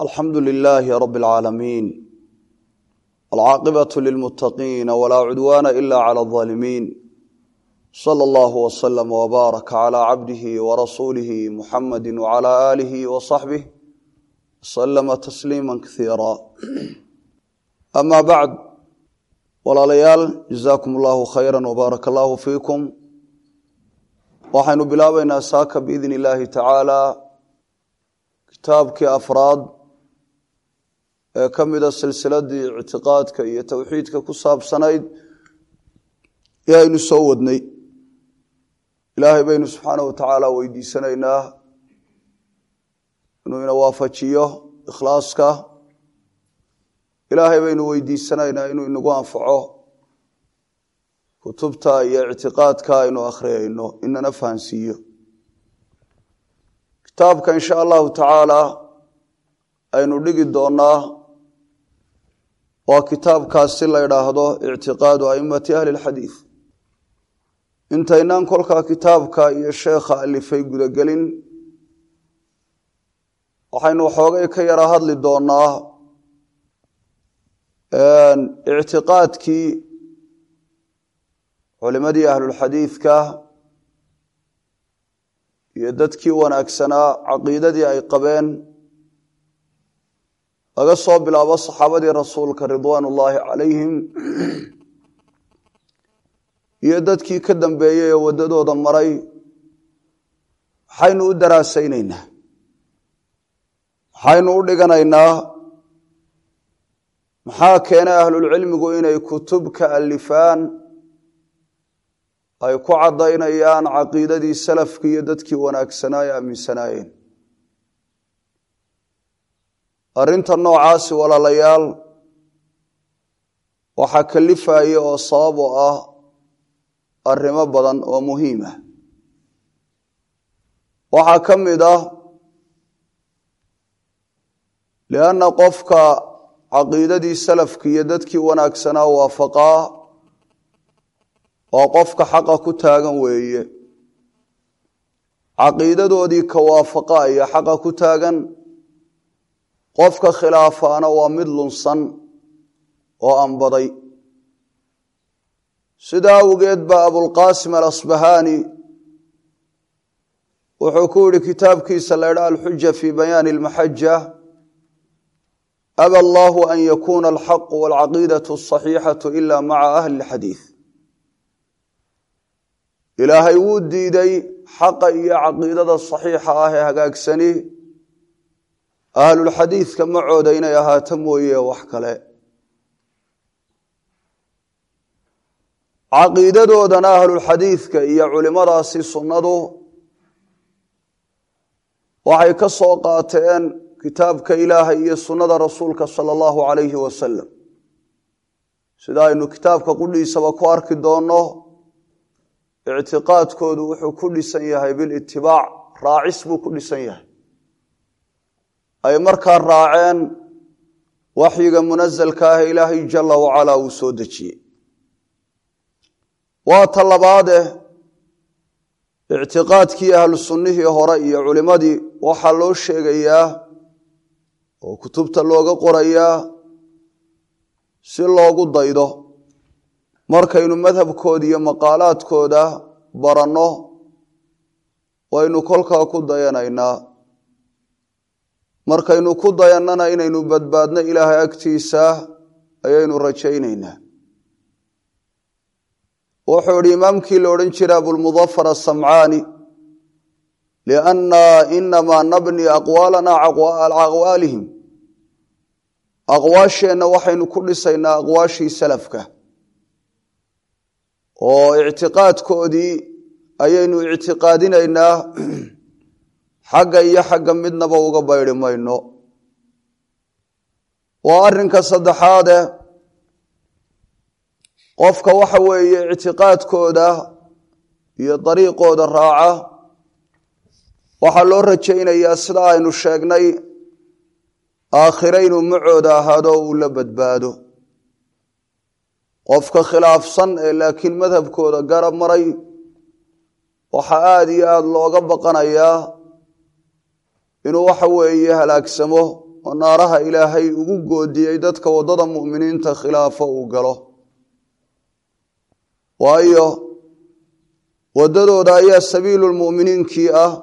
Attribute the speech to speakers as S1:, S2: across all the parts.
S1: alxamdu lilaahi rab اlcaalamiin alcaaqibaة lilmutaqiina walaa cudwaana ila clى اظaalimiin slى اllah wslm wbaarak clى cabdihi warasuulihi muxamadi wclى aalihi wصaxbih wslama tasliima kaiira ama bacd walaalayaal jazaakum allahu khayra wbaarak allahu fiikum waxaynu bilaabaynaa saaka biidn illaahi tacaala kitaabkii afraad ee ka mida silsiladii ictiqaadka iyo towxiidka ku saabsanayd ee aynu soo wadnay ilaahay baynu subxaana wa tacaala weydiisanaynaa inuu ina waafajiyo ikhlaaska ilaahay baynu weydiisanaynaa inuu inagu anfaco kutubta iyo ictiqaadka aynu akhriyayno inana fahansiiyo kitaabka insha allahu tacaala aynu dhigi doonaa waa kitaabkaasi la ydhaahdo ictiqaadu aimati ahli lxadiid intaynaan kolkaa kitaabka iyo sheekha alifay gudagelin waxaynu waxoogay ka yara hadli doonaa ictiqaadkii culimadii ahlulxadiidka iyo dadkii wanaagsanaa caqiidadii ay qabeen laga soo bilaabo saxaabadii rasuulka ridwaan ullaahi calayhim iyo dadkii ka dambeeyey ee waddadooda maray maxaynu u daraasaynaynaa maxaynu u dhiganaynaa maxaa keenay ahlulcilmigu inay kutub ka alifaan ay ku caddaynayaan caqiidadii salafkii iyo dadkii wanaagsanaa ee aaminsanaayeen arrinta noocaasi walaalayaal waxaa kalifaya oo sabab oo ah arrimo badan oo muhiim ah waxaa ka mid ah lianna qofka caqiidadii salafki iyo dadkii wanaagsanaa waafaqaa oo qofka xaqa ku taagan weeye caqiidadoodii ka waafaqa iyo xaqa ku taagan qofka khilaafaana waa mid lunsan oo anbaday sidaa awgeed baa abulqaasim alasbahaani wuxuu ku yihi kitaabkiisa la ydha alxuja fii bayaani almaxaja aba allahu an yakuuna alxaqu walcaqiidatu asaxiixatu ila maca ahli lxadiid ilaahay wuu diiday xaqa iyo caqiidada saxiixa ah ee hagaagsani ahlulxadiidka macooda inay ahaato mooye wax kale caqiidadoodana ahlulxadiidka iyo culimadaasi sunnadu waxay ka soo qaateen kitaabka ilaahay iyo sunnada rasuulka sala allahu calayhi wasalam sida aynu kitaabka qudhiisaba ku arki doonno ictiqaadkoodu wuxuu ku dhisan yahay bilitibaac raacis buu ku dhisan yahay ay markaa raaceen waxyiga munasalka ah ilaahay jala wacalaa uu soo dejiyey waa ta labaade ictiqaadkii ahlu sunnihii hore iyo culimmadii waxaa loo sheegayaa oo kutubta looga qorayaa si loogu daydo markaynu madhabkooda iyo maqaalaadkooda baranno waynu kolkaa ku dayanaynaa markaynu ku dayannana inaynu badbaadno ilaahay agtiisa ayaynu rajaynaynaa wuxuu idhi imaamkii la odhan jira abulmudafar asamcaani lianna inamaa nabni aqwaalana aqwaalihim aqwaasheenna waxaynu ku dhisaynaa aqwaashii salafka oo ictiqaadkoodii ayaynu ictiqaadinaynaa xagga iyo xagga midnaba uga baydi mayno waa arrinka saddexaade qofka waxa weeye ictiqaadkooda iyo dariiqooda raaca waxaa loo rajaynayaa sida aynu sheegnay aakhire inuu macooda ahaado uu la badbaado qofka khilaafsan ee laakiin madhabkooda garab maray waxaa aada iyo aada looga baqanayaa inuu waxa weeye halaagsamo oo naaraha ilaahay ugu goodiyey dadka waddada mu'miniinta khilaafo uu galo waayo waddadooda ayaa sabiilulmu'miniinkii ah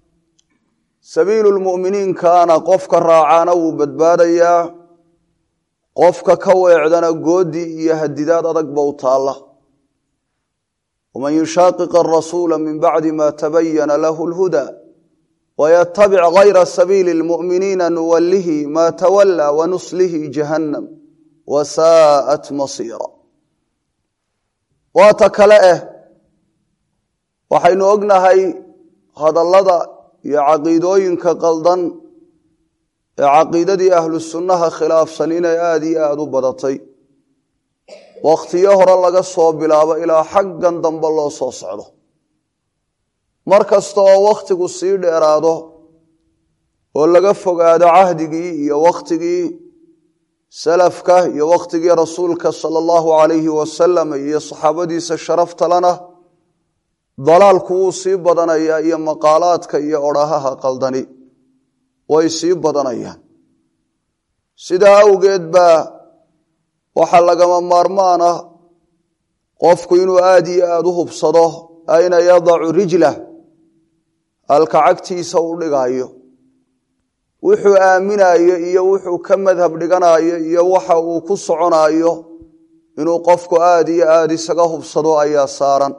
S1: sabiilulmu'miniinkaana qofka raacaana wuu badbaadayaa qofka ka weecdana goodi iyo hadidaad adagba u taalla waman yushaaqiq arasuula min bacdi ma tabayana lahu lhuda waytabic gayra sabiili lmu'miniina nuwallihi ma tawallaa wanuslihi jahannam wasaa'at masiira waata kale eh waxaynu ognahay hadallada iyo caqiidooyinka qaldan ee caqiidadii ahlu sunnaha khilaafsan inay aada iyo aada u badatay wakhtiyo hore laga soo bilaabo ilaa xaggan dambe loo soo socdo mar kasta oo wakhtigu sii dheeraado oo laga fogaado cahdigii iyo wakhtigii salafka iyo wakhtigii rasuulka sala allahu calayhi wasalam iyo saxaabadiisa sharaftalana dalaalku wuu sii badanayaa iyo maqaalaadka iyo odhahaha qaldani way sii badanayaan sidaa awgeed baa waxaa lagama maarmaan ah qofku inuu aada iyo aada u hubsado ayna yadacu rijlah halka cagtiisa u dhigayo wuxuu aaminayo iyo wuxuu ka madhab dhiganayo iyo waxa uu ku soconayo inuu qofku aada iyo aada isaga hubsado ayaa saaran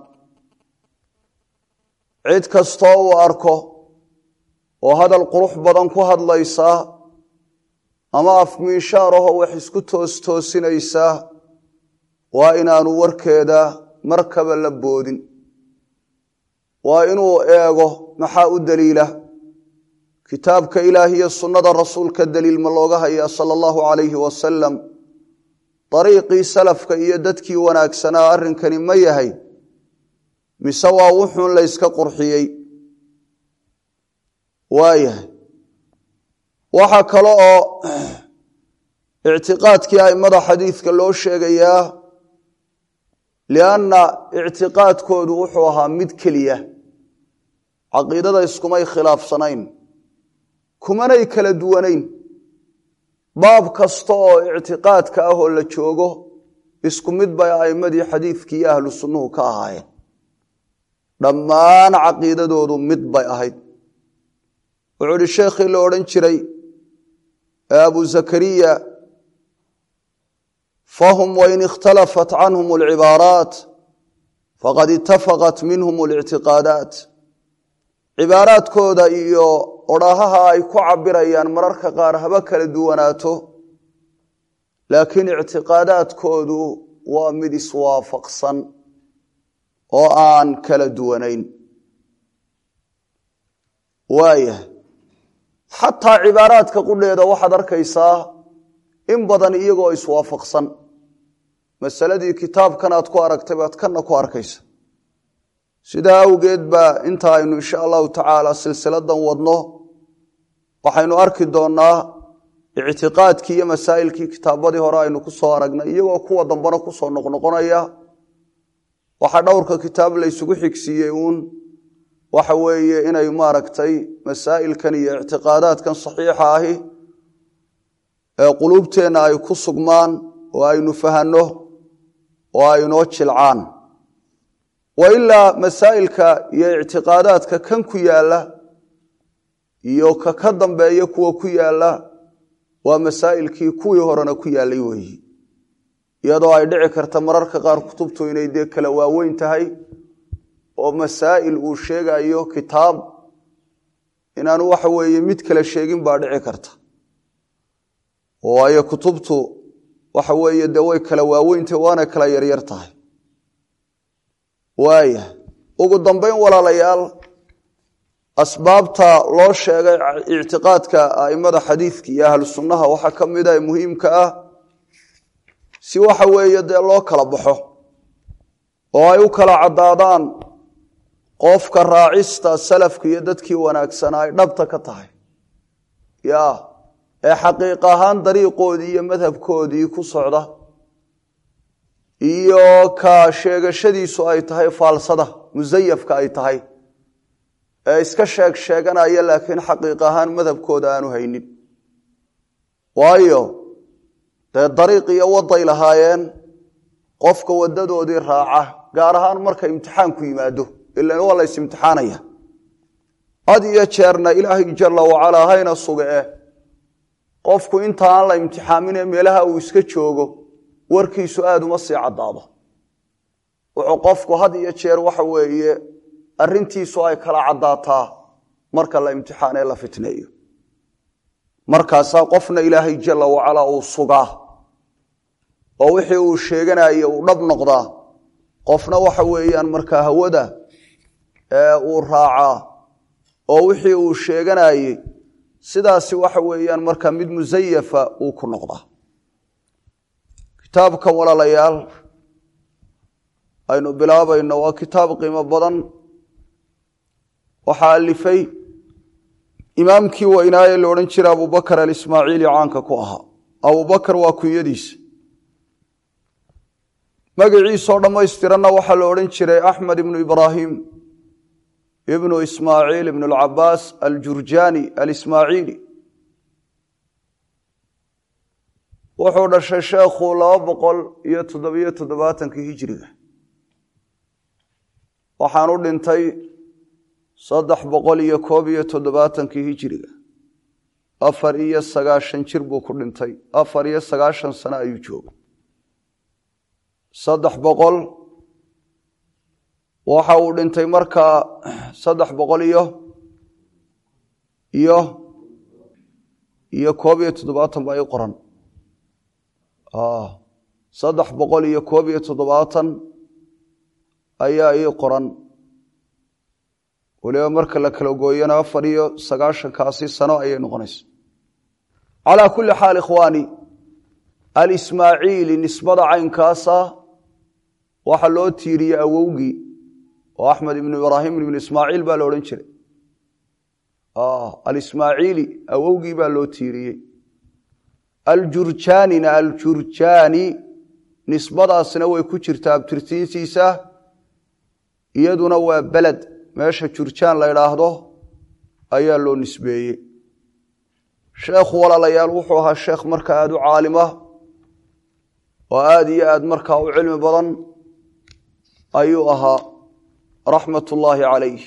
S1: cid kastoo uu arko oo hadal qurux badan ku hadlaysaa ama afmiishaarahoo wax isku toostoosinaysaa waa inaanu warkeeda markaba la boodin waa inuu eego maxaa u daliila kitaabka ilaah iyo sunnada rasuulka daliil ma looga hayaa sala allahu calayhi wasalam dariiqii salafka iyo dadkii wanaagsanaa arrinkani ma yahay mise waa wuxuun la yska qurxiyey waayahay waxaa kale oo ictiqaadkii aimada xadiidka loo sheegayaa lianna ictiqaadkoodu wuxuu ahaa mid keliya caqiidada iskumay khilaafsanayn kumanay kala duwanayn baab kasta oo ictiqaadka ah oo la joogo isku mid bay a'imadii xadiidkii iyo ahlu sunnuhu ka ahaayeen dhammaan caqiidadoodu mid bay ahayd wuxuu ihi sheekhii la odhan jiray abu zakariya fahum wain ikhtalafat canhum alcibaaraat faqad itafaqat minhum alictiqaadaat cibaaraadkooda iyo odhahaha ay ku cabirayaan mararka qaar haba kala duwanaato laakiin ictiqaadaadkoodu waa mid iswaafaqsan oo aan kala duwanayn waayahay xataa cibaaraadka qudheeda waxaad arkaysaa in badan iyagoo iswaafaqsan masaladii kitaabkan aad ku aragtay baad kanna ku arkaysa sidaa awgeed baa inta aynu insha allahu tacaala silsiladan wadno waxaynu arki doonnaa ictiqaadkii iyo masaa'ilkii kitaabadii hore aynu ku soo aragnay iyagoo kuwa dambena kusoo noqnoqonaya waxaa dhowrka kitaab la ysugu xigsiiyey uun waxa weeye inay maaragtay masaa'ilkan iyo ictiqaadaadkan saxiixa ahi ee quluubteenna ay ku sugmaan oo aynu fahanno oo aynoo jilcaan wa ilaa masaa'ilka iyo ictiqaadaadka kan ku yaalla iyo ka ka dambeeya kuwa ku yaalla waa masaa'ilkii kuwii horena ku yaallay weeyi iyadoo ay dhici karta mararka qaar kutubtu inay dee kala waaweyn tahay oo masaa'il uu sheegayo kitaab inaanu waxa weeye mid kale sheegin baa dhici karta waayo kutubtu waxa weeye dee way kala waaweyntahy waana kala yaryar tahay waaya ugu dambeyn walaalayaal asbaabta loo sheegay ictiqaadka a'immada xadiidka iyo ahlu sunnaha waxaa ka mid ah muhiimka ah si waxa weeye dee loo kala baxo oo ay u kala caddaadaan qofka raacista salafka iyo dadkii wanaagsanaa ay dhabta ka tahay ya ee xaqiiq ahaan dariiqoodii iyo madhabkoodii ku socda iyo ka sheegashadiisu ay tahay faalsada musayafka ay tahay ee iska sheeg sheeganaya laakiin xaqiiq ahaan madhabkooda aanu haynin waayo dee dariiq iyo waday lahaayeen qofka wadadoodii raaca gaar ahaan marka imtixaanku yimaado ilan waa lays imtixaanaya had iyo jeerna ilaahay jalla wacalaa hayna suge eh qofku inta aan la imtixaaminee meelaha uu iska joogo warkiisu aada uma sii caddaado wuxuu qofku had iyo jeer waxa weeye arrintiisu ay kala caddaataa marka la imtixaanee la fitneeyo markaasaa qofna ilaahay jalla wacalaa uu sugaa oo wixii uu sheeganaye uu dhab noqdaa qofna waxa weeyaan markaa hawada uu raacaa oo wixii uu sheeganayey sidaasi waxa weeyaan markaa mid musayafa uu ku noqdaa kitaabkan walaalayaal aynu bilaabayno waa kitaab qiimo badan waxaa alifay imaamkii weynaaye la odhan jira abubakar alismaaciili caanka ku ahaa abubakar waa kunyadiisa magaciisoo dhammaystiranna waxaa la odhan jiray axmed ibnu ibraahim ibnu ismaaciil ibnu alcabaas aljurjaani alismaaciili wuxuu dhashay sheekhu laba boqol iyo toddobiyo toddobaatankii hijiriga waxaan u dhintay saddex boqol iyo koob iyo toddobaatankii hijiriga afar iyo sagaashan jir buu ku dhintay afar iyo sagaashan sano ayuu joogay saddex boqol waxa uu dhintay markaa saddex boqol iyo iyo iyo koob iyo toddobaatan baa ii qoran saddex boqol iyo koob iyo toddobaatan ayaa ii qoran waliba marka la kala gooyana afar iyo sagaashankaasi sano ayay noqonaysa calaa kulli xaal ikhwaani alismaaciili nisbada caynkaasa waxaa loo tiiriyey awowgii oo axmed ibnu ibraahim ibnu ismaaciil baa la odhan jiray alismaaciili awowgii baa loo tiiriyey aljurjaanina aljurjaani nisbadaasna way ku jirtaa abtirtiintiisa iyaduna waa beled meesha jurjaan la idhaahdo ayaa loo nisbeeyey sheekhu walaalayaal wuxuu ahaa sheekh marka aada u caalima oo aada iyo aad markaa u cilmi badan ayuu ahaa raxmat ullaahi calayh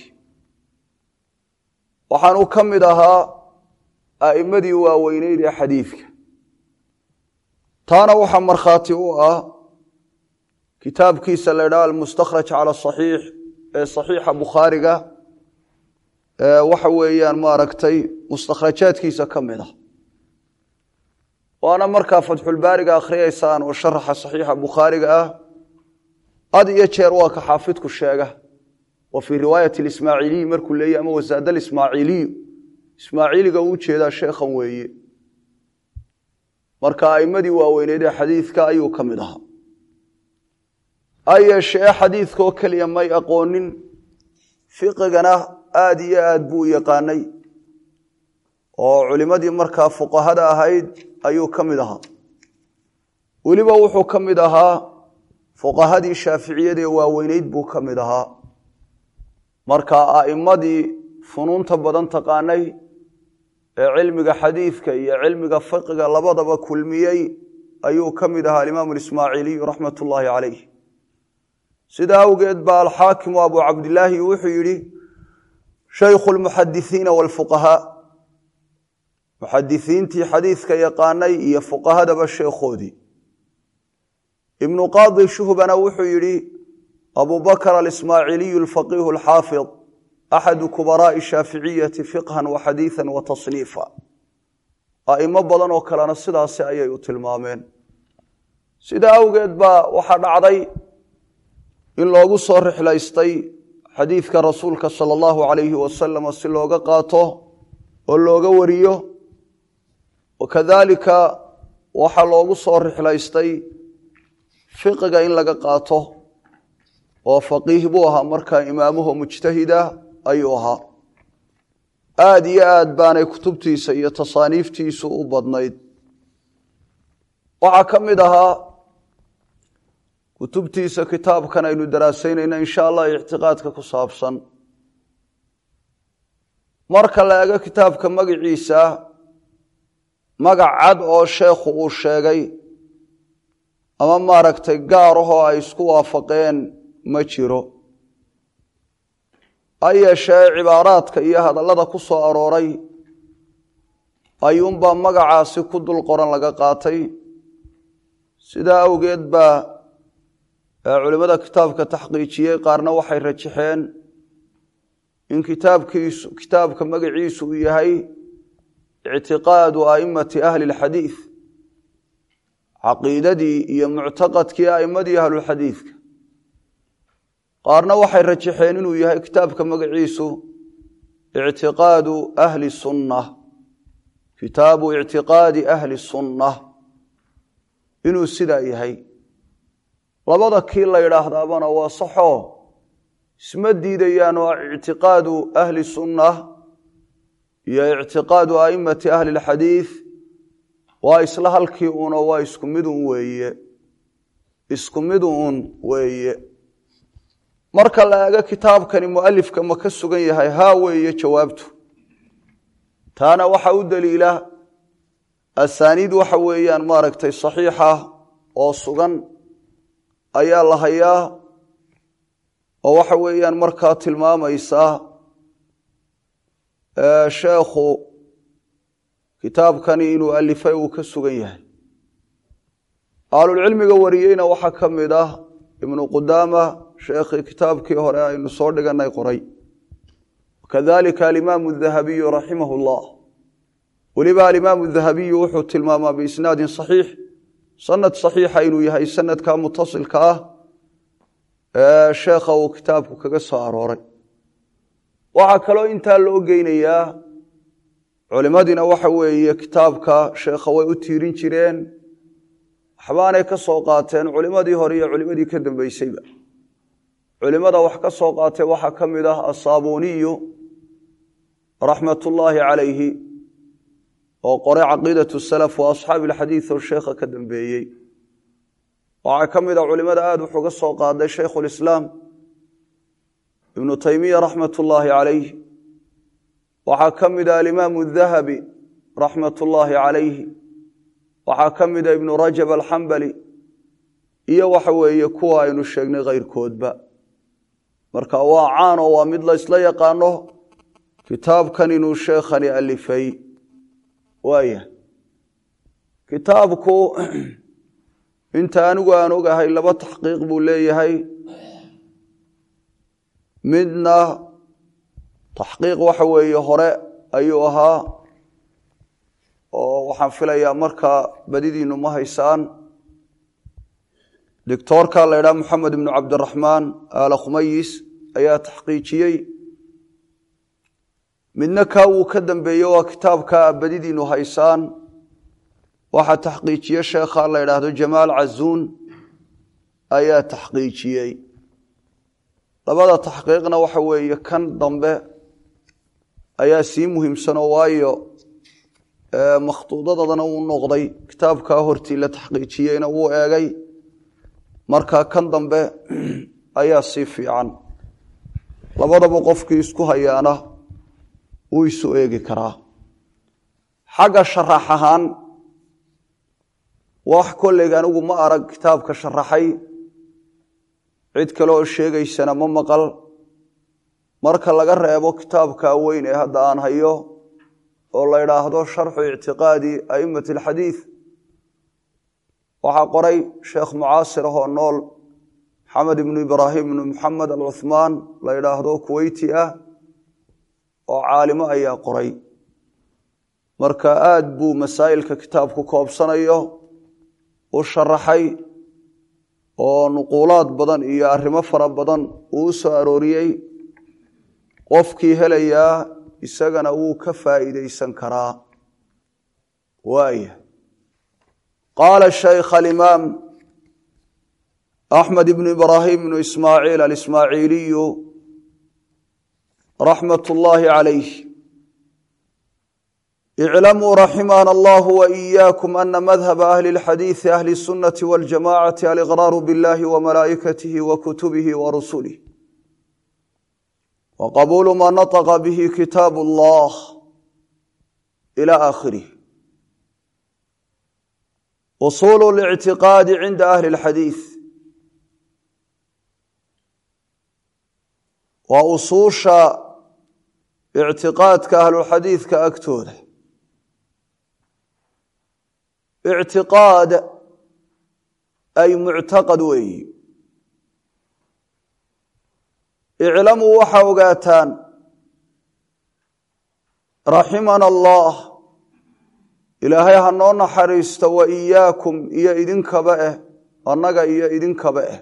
S1: waxaanuu ka mid ahaa a'immadii waaweyneyd ee xadiidka taana waxaa markhaati u ah kitaabkiisa la ydhaha almustakhraj cala asaxiix ee saxiixa bukhaariga waxa weeyaan maaragtay mustakhrajaadkiisa ka mid ah waana markaa fatxulbaariga akhriyaysaan oo sharaxa saxiixa bukhaariga ah had iyo jeer waa ka xaafidku sheega wa fii riwaayati lismaaciiliyi markuu leeyahy ama wasaada alismaaciiliyu ismaaciiliga uu jeedaa sheekhan weeye marka a'immadii waaweyneyd ee xadiidka ayuu ka mid ahaa ha yeeshee xadiidkaoo keliya may aqoonin fiqigana aada iyo aad buu u yaqaanay oo culimmadii markaa fuqahada ahayd ayuu ka mid ahaa weliba wuxuu ka mid ahaa fuqahadii shaaficiyada ee waaweyneyd buu ka mid ahaa marka a'immadii funuunta badan taqaanay ee cilmiga xadiidka iyo cilmiga fiqiga labadaba kulmiyey ayuu ka mid ahaa alimaamu alismaaciiliyu raxmat ullaahi calayh sidaa awgeed baa alxaakimu abu cabdilaahi wuxuu yidhi shaykhu lmuxadisiina waalfuqahaa muxadisiintii xadiidka yaqaanay iyo fuqahadaba sheekhoodii ibnu qaadi shuhbana wuxuu yidhi abu bakr alismaaciiliyu alfaqiihu alxaafid axadu kubaraa'i shaaficiyati fiqhan wa xadiidan wa tasniifa a'imo badan oo kalena sidaasi ayay u tilmaameen sidaa awgeed baa waxaa dhacday in loogu soo rixlaystay xadiidka rasuulka sala allahu calayhi wasalam si looga qaato oo looga wariyo wakadaalika waxaa loogu soo rixlaystay fiqiga in laga qaato oo faqiih buu ahaa markaa imaamuhu mujtahida ayuu ahaa aada iyo aad baanay kutubtiisa iyo tasaaniiftiisu u badnayd waxaa ka mid ahaa kutubtiisa kitaabkan aynu daraasaynayna insha allah ictiqaadka ku saabsan marka la ego kitaabka magiciisa magac cad oo sheekhu uu sheegay ama maaragtay gaar ahoo ay isku waafaqeen ma jiro ha yeeshee cibaaraadka iyo hadallada ku soo arooray ayuunbaa magacaasi ku dul qoran laga qaatay sidaa awgeed baa culimmada kitaabka taxqiijiyey qaarna waxay rajaxeen in kitaabkiisu kitaabka magaciisu uu yahay ictiqaadu a'immati ahli اlxadiid caqiidadii iyo muctaqadkii a'immadii ahlulxadiidka qaarna waxay rajaxeen inuu yahay kitaabka magaciisu ictiqaadu ahli sunna kitaabu ictiqaadi ahli sunna inuu sidaa yahay labada kii la yidhaahdaabana waa saxoo isma diidayaan oo ictiqaadu ahli sunna iyo ictiqaadu a'immati ahli اlxadiid waa isla halkii uno waa isku midun weeye isku midun weeye marka la eego kitaabkani mualifka ma ka sugan yahay haa weeye jawaabtu taana waxa u daliila asaaniid waxa weeyaan maaragtay saxiixa oo sugan ayaa la hayaa oo waxa weeyaan markaa tilmaamaysaa sheekhu kitaabkani inuu alifay uu ka sugan yahay ahlulcilmiga wariyeyna waxaa ka mid ah ibnu qudaama sheekhii kitaabkii hore aynu soo dhiganay qoray kadalika alimaamu dahabiyu raximah llah weliba alimaamu dahabiyu wuxuu tilmaamaa biisnaadin saxiix sanad saxiixa inuu yahay sanadka mutasilka ah ee sheekha uu kitaabku kaga soo arooray waxaa kaloo intaa loo geynayaa culimadiina waxa weeye kitaabka sheekha way u tiirin jireen waxbaanay ka soo qaateen culimadii hore iyo culimadii ka dambeysayba culimada wax ka soo qaatay waxaa ka mid ah asaabuniyu raxmatullaahi calayhi oo qoray caqiidatu salaf wa asxaabi alxadiid oo sheekha ka dambeeyey waxaa ka mid a culimada aada wuxuga soo qaaday shaykhulislaam ibnu taymiya raxmatullaahi calayh waxaa ka mid a alimaamu dahabi raxmatullaahi calayhi waxaa ka mid a ibnu rajab alxambali iyo waxa weeye kuwa aynu sheegnay khayrkoodba marka waa caan oo waa mid la ysla yaqaano kitaabkan inuu sheekhani alifay waaya kitaabku inta anigu aan ogahay laba taxqiiq buu leeyahay midna taxqiiq waxa weeye hore ayuu ahaa oo waxaan filayaa markaa badidiinu ma haysaan doctoorka la ydhaha moxamed ibnu cabdiraxmaan aala khumayis ayaa taxqiijiyey midna kaa wuu ka dambeeye waa kitaabka badidiinu haysaan waxaa taxqiijiye sheekha la ydhaahdo jamaal cazuun ayaa taxqiijiyey labada taxqiiqna waxa weeye kan dambe ayaa sii muhiimsanoo waayo makhtuudadadana wuu noqday kitaabkaa hortii la taxqiijiyeyna wuu eegay marka kan dambe ayaa sii fiican labadaba qofkii isku hayaana wuu isu eegi karaa xagga sharax ahaan wax kolleyga anigu ma arag kitaabka sharaxay cid kale oo sheegaysana ma maqal marka laga reebo kitaabka weyn ee hadda aan hayo oo la idhaahdo sharxu ictiqaadi a'immati alxadiid waxaa qoray sheekh mucaasir ahoo nool maxamed ibnu ibraahim ibnu maxamed alcuhmaan la idhaahdo kuweyti ah oo caalimo ayaa qoray marka aad buu masaa'ilka kitaabku koobsanayo u sharaxay oo nuquulaad badan iyo arrimo fara badan uu u soo arooriyey qofkii helayaa isagana wuu ka faa'iidaysan karaa waaya qaala shaykh alimaam axmed ibnu ibraahim ibnu ismaaciil alismaaciiliyu raxmat ullaahi calayh iclamuu raximana allahu waإiyaakum ana madhaba ahli اlxadiiثi ahli الsunati wاljamacati aliqraaru biاllahi wamalaa'ikatihi wakutubihi warusulih waqabuulu ma naطqa bihi kitaab اllah ilى aakhirih usuulu lictiqaadi cinda ahli اlxadiid waa usuusha ictiqaadka ahlulxadiidka agtooda ictiqaad ay muctaqad weeyi iclamuu waxaa ogaataan raximana allah ilaahay ha noo naxariisto wa iyaakum iyo idinkaba eh annaga iyo idinkaba eh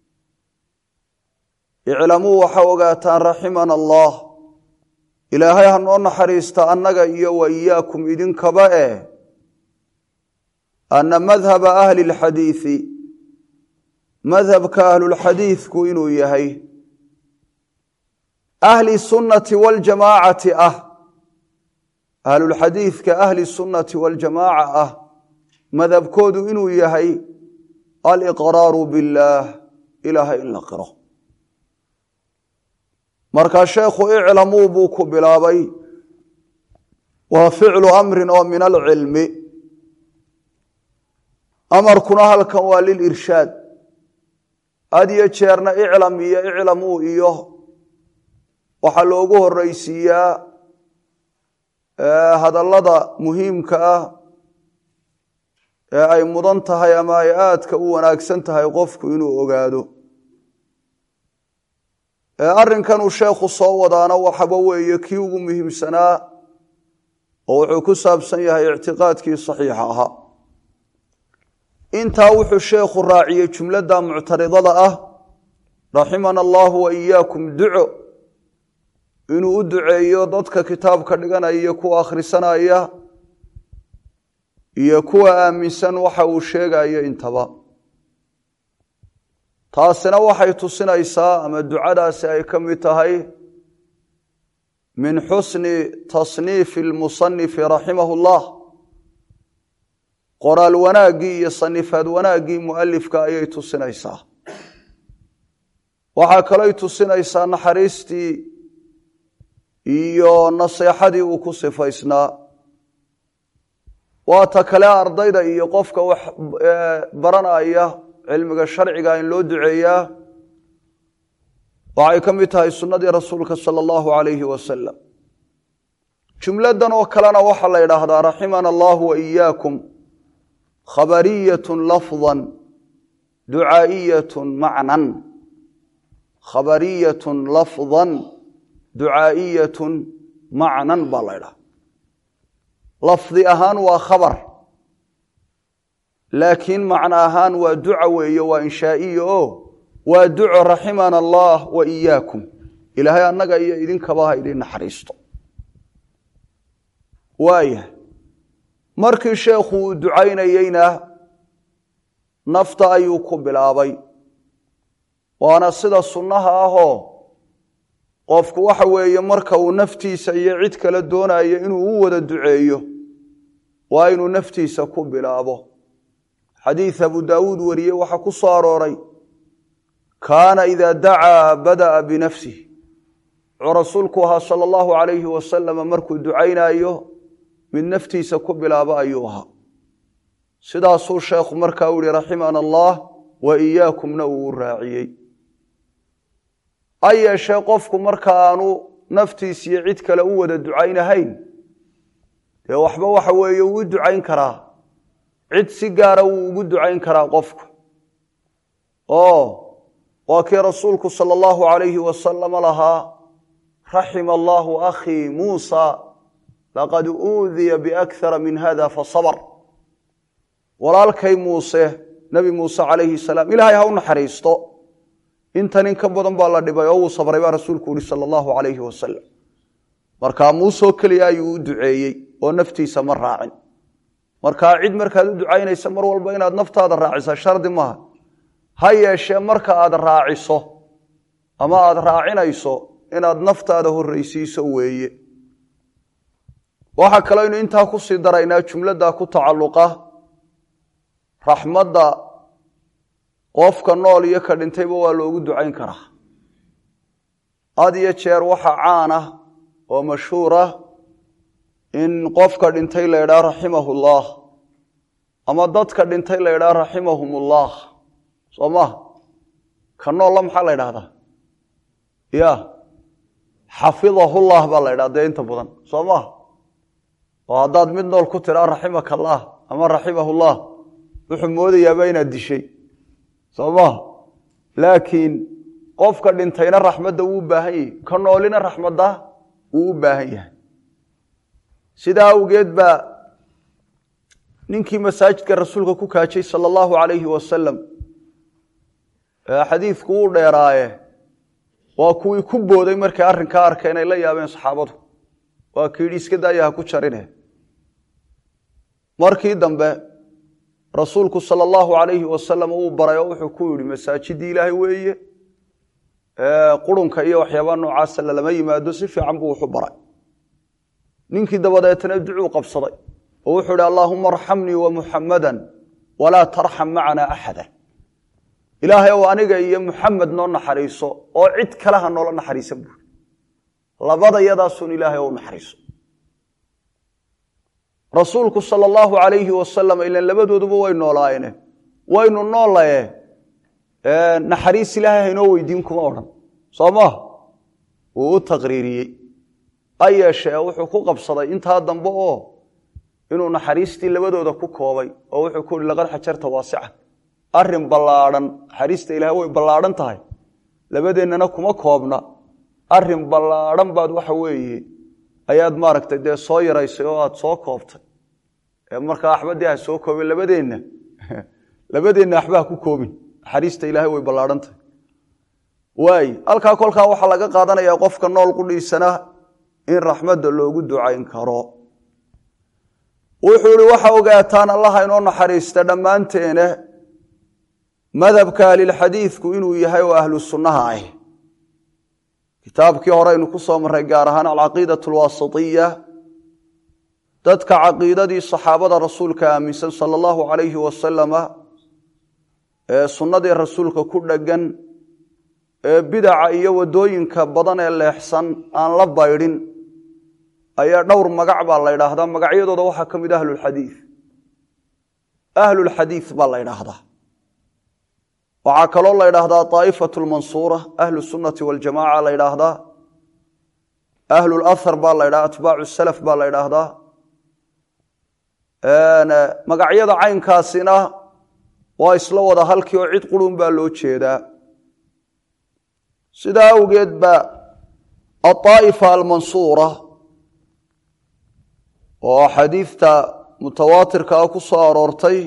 S1: iclamuu waxaa ogaataan raximana allah ilaahay ha noo naxariista annaga iyo wa iyaakum idinkaba eh ana madhaba ahli اlxadiiثi madhabka ahlulxadiidku inuu yahay ahli sunnati waljamaacati ah ahlulxadiidka ahli sunnati waljamaaca ah madhabkoodu inuu yahay aliqraaru biاllaah ilaahay in la qiro markaa sheekhu iclamuu buu ku bilaabay waa ficlu amrin oo min alcilmi amarkuna halkan waa lilirshaad had iyo jeerna iclam iyo iclamuu iyo waxaa loogu horeysiiyaa hadallada muhiimka ah ee ay mudan tahay ama ay aadka u wanaagsan tahay qofku inuu ogaado arrinkanuu sheekhu soo wadaana waxaba weeye kii ugu muhiimsanaa oo wuxuu ku saabsan yahay ictiqaadkii saxiixa ahaa intaa wuxuu sheekhu raaciyey jumladda muctaridada ah raximana allahu wa iyaakum duco inuu u duceeyo dadka kitaabka dhiganaya iyo kuwa akhrisanaya iyo kuwa aaminsan waxa uu sheegayo intaba taasina waxay tusinaysaa ama ducadaasi ay ka mid tahay min xusni tasniifi lmusanifi raximahu llah qoraal wanaaggii iyo sanifaad wanaaggii mualifka ayay tusinaysaa waxaa kalooy tusinaysaa naxariistii iyo naseexadii uu ku sifaysnaa waa ta kale ardayda iyo qofka wax baranaya cilmiga sharciga in loo duceeyaa waxay ka mid tahay sunnadii rasuulka sala allahu alayhi wasalam jumladan oo kalena waxaa la yidhaahdaa raximana allahu wa iyaakum khabariyatun lafdan ducaa'iyatun macnan khabariyatun lafdan ducaa'iyatun macnan baa la ydhaha lafdi ahaan waa khabar laakiin macno ahaan waa duca weeye waa inshaa'iya oo waa duco raximana allah wa iyaakum ilaahay annaga iyo idinkaba ha idin naxariisto waaya markii sheekhu uu ducaynayeyna nafta ayuu ku bilaabay waana sida sunnaha ahoo qofku waxa weeye marka uu naftiisa iyo cid kale doonayo inuu u wada duceeyo waa inuu naftiisa ku bilaabo xadiid abu daawuud wariyey waxaa ku soo arooray kaana ida dacaa bada'a binafsih wuxuu rasuulku ahaa sala allahu alayhi wasalama markuu ducaynaayo mid naftiisa ku bilaabo ayuu ahaa sidaasuu sheekhu markaa u yihi raximana allah wa iyaakumna uu u raaciyey ha yeeshee qofku marka aanu naftiis iyo cid kale u wada ducaynahayn dee waxba waxa weeye wuu u ducayn karaa cid si gaara wuu ugu ducayn karaa qofku oo waa kii rasuulku sala allahu alayhi wasalama lahaa raxima allahu akhii muusa laqad uudiya biakhara min hada fasabr walaalkay muuse nebi muuse calayhi salaam ilaahay ha u naxariisto intan in ka badan baa la dhibay oo wuu sabray baa rasuulku yihi sala allahu alayhi wasalam markaa muusoo keliya ayuu u duceeyey oo naftiisa ma raacin markaa cid markaad u ducaynaysa mar walba inaad naftaada raacisa shardi maaha ha yeeshee marka aad raaciso ama aad raacinayso inaad naftaada horreysiiso weeye waxaa kaloo ynu intaa ku sii daraynaa jumladda ku tacalluqa raxmadda qofka nool iyo ka dhintayba waa loogu ducayn karaa had iyo jeer waxa caan ah oo mashhuur ah in qofka dhintay la ydhaha raximahu llah ama dadka dhintay la ydhaha raximahum ullah soo maha ka noolla maxaa la ydhahdaa ya xafidahullah baa la ydhaha dee inta badan soo maha oo haddaad mid nool ku tiraa raximaka allah ama raximahullah wuxuu moodayaaba inaad dishay soo maha laakiin qofka dhintayna raxmadda wuu u baahan yahay ka noolina raxmadda wuu u baahan yahay sidaa awgeed baa ninkii masaajidka rasuulka ku kaajay sala allahu calayhi wasalam xadiidku wuu dheeraaye waa kuwii ku booday markay arrinkaa arkeen ay la yaabeen saxaabadu waa ki yidhi iska daaya ha ku jarine markii dambe rasuulku sala allahu calayhi wasalam uu baray oo wuxuu ku yidhi masaajidii ilaahay weeye qurunka iyo waxyaabaa noocaasa lalama yimaado si fiican buu wuxu baray ninkii dabadeetana ducuu qabsaday oo wuxuu ihi allaahuma arxamnii wa muxammadan walaa tarxam macana axada ilaahay ow aniga iyo muxamed noo naxariiso oo cid kale ha noola naxariisan buuri labada yadaasun ilaahay ou naxariiso rasuulku sala allahu calayhi wasalam ilan labadooduba way noolaayene waynu noolaye naxariis ilaahay haynoo weydiin kuma odhan soo maha wuu u taqriiriyey ha yeeshee wuxuu ku qabsaday intaa dambe oo inuu naxariistii labadooda ku koobay oo wuxuu ku yihi laqad xajarta waasica arrin ballaadhan naxariista ilahay way ballaadhan tahay labadeennana kuma koobna arrin ballaadhan baad waxa weeye ayaad maaragtay dee soo yaraysay oo aad soo koobtay markaa axbaddii ha soo koobin labadeenna labadeenna waxba ha ku koobin naxariista ilaahay way ballaadhan tahay waay halkaa kolkaa waxaa laga qaadanayaa qofka nool qudhiisana in raxmadda loogu ducayn karo wuxuu ihi waxa ogaataan allaha inoo naxariista dhammaanteene madhabka ahlilxadiidku inuu yahay oo ahlu sunnaha ah kitaabkii hore aynu ku soo marray gaar ahaan alcaqiidat alwaasitiya dadka caqiidadii saxaabada rasuulka aaminsan sala allahu calayhi wasalama ee sunnadii rasuulka ku dheggan ee bidaca iyo waddooyinka badan ee leexsan aan la baydhin ayaa dhowr magac baa la ydhaahdaa magacyadooda waxaa ka mid ahlulxadiid ahlulxadiid baa la ydhaahdaa waxaa kaloo la ydhaahdaa aa'ifatu lmansuura ahlu sunnati waljamaca la ydhaahdaa ahlulahar baa la ydhahda atbaacu salaf baa la ydhaahdaa magacyada caynkaasina waa isla wada halkii oo cid qurun baa loo jeedaa sidaa awgeed ba aaa'ifa almansuura oo xadiidta mutawaatirka ah ku soo aroortay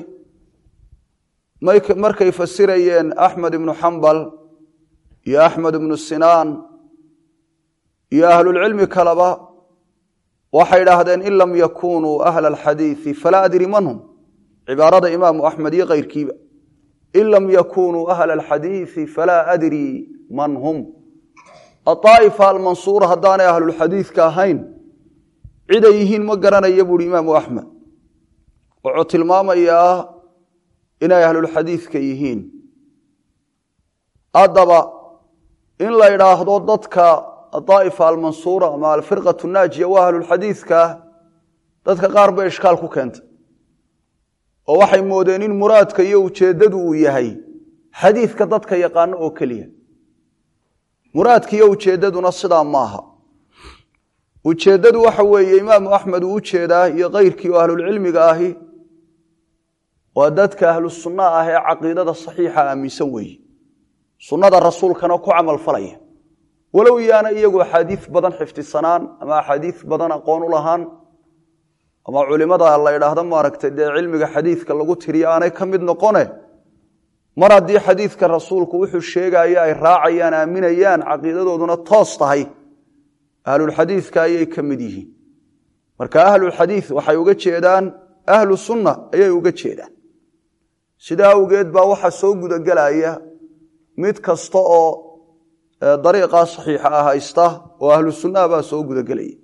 S1: markay fasirayeen axmed ibnu xambal iyo axmed ibnu sinaan iyo ahlulcilmi kaleba waxay idhaahdeen in lam yakunuu ahla alxadiidi falaa adri man hum cibaarada imaamu axmed iyo keyrkiiba in lam yakunuu ahla alxadiidi falaa adri man hum aaa'ifa almansuura haddaanay ahlulxadiidka ahayn ciday yihiin ma garanaya buuhi imaamu axmed wuxuu tilmaamayaa inay ahlulxadiidka yihiin haddaba in la idhaahdo dadka adaa'ifa almansuura ama alfirqatu naajiya waa ahlulxadiidka dadka qaar bay ishkaal ku keentay oo waxay moodeen in muraadka iyo ujeeddadu uu yahay xadiidka dadka yaqaano oo keliya muraadka iyo ujeeddaduna sidaa maaha ujeeddadu waxa weeye imaamu axmed uu ujeedaa iyo keyrkii oo ahlulcilmiga ahi waa dadka ahlu sunna ah ee caqiidada saxiixa aaminsan weeye sunnada rasuulkana ku camal falaya walow yaana iyagu axaadiis badan xifdisanaan ama axaadiis badan aqoon u lahaan ama culimada la ydhaahdo maaragtay dee cilmiga xadiidka lagu tiriyo aanay ka mid noqone mar haddii xadiidka rasuulku wuxuu sheegaya ay raacayaan aaminayaan caqiidadooduna toos tahay ahlulxadiidka ayay ka mid yihiin marka ahlulxadiid waxay uga jeedaan ahlu sunna ayay uga jeedaan sidaa awgeed baa waxaa soo gudagelaya mid kasta oo dariiqaa saxiixa ah haysta oo ahlu sunnaha baa soo gudagelaya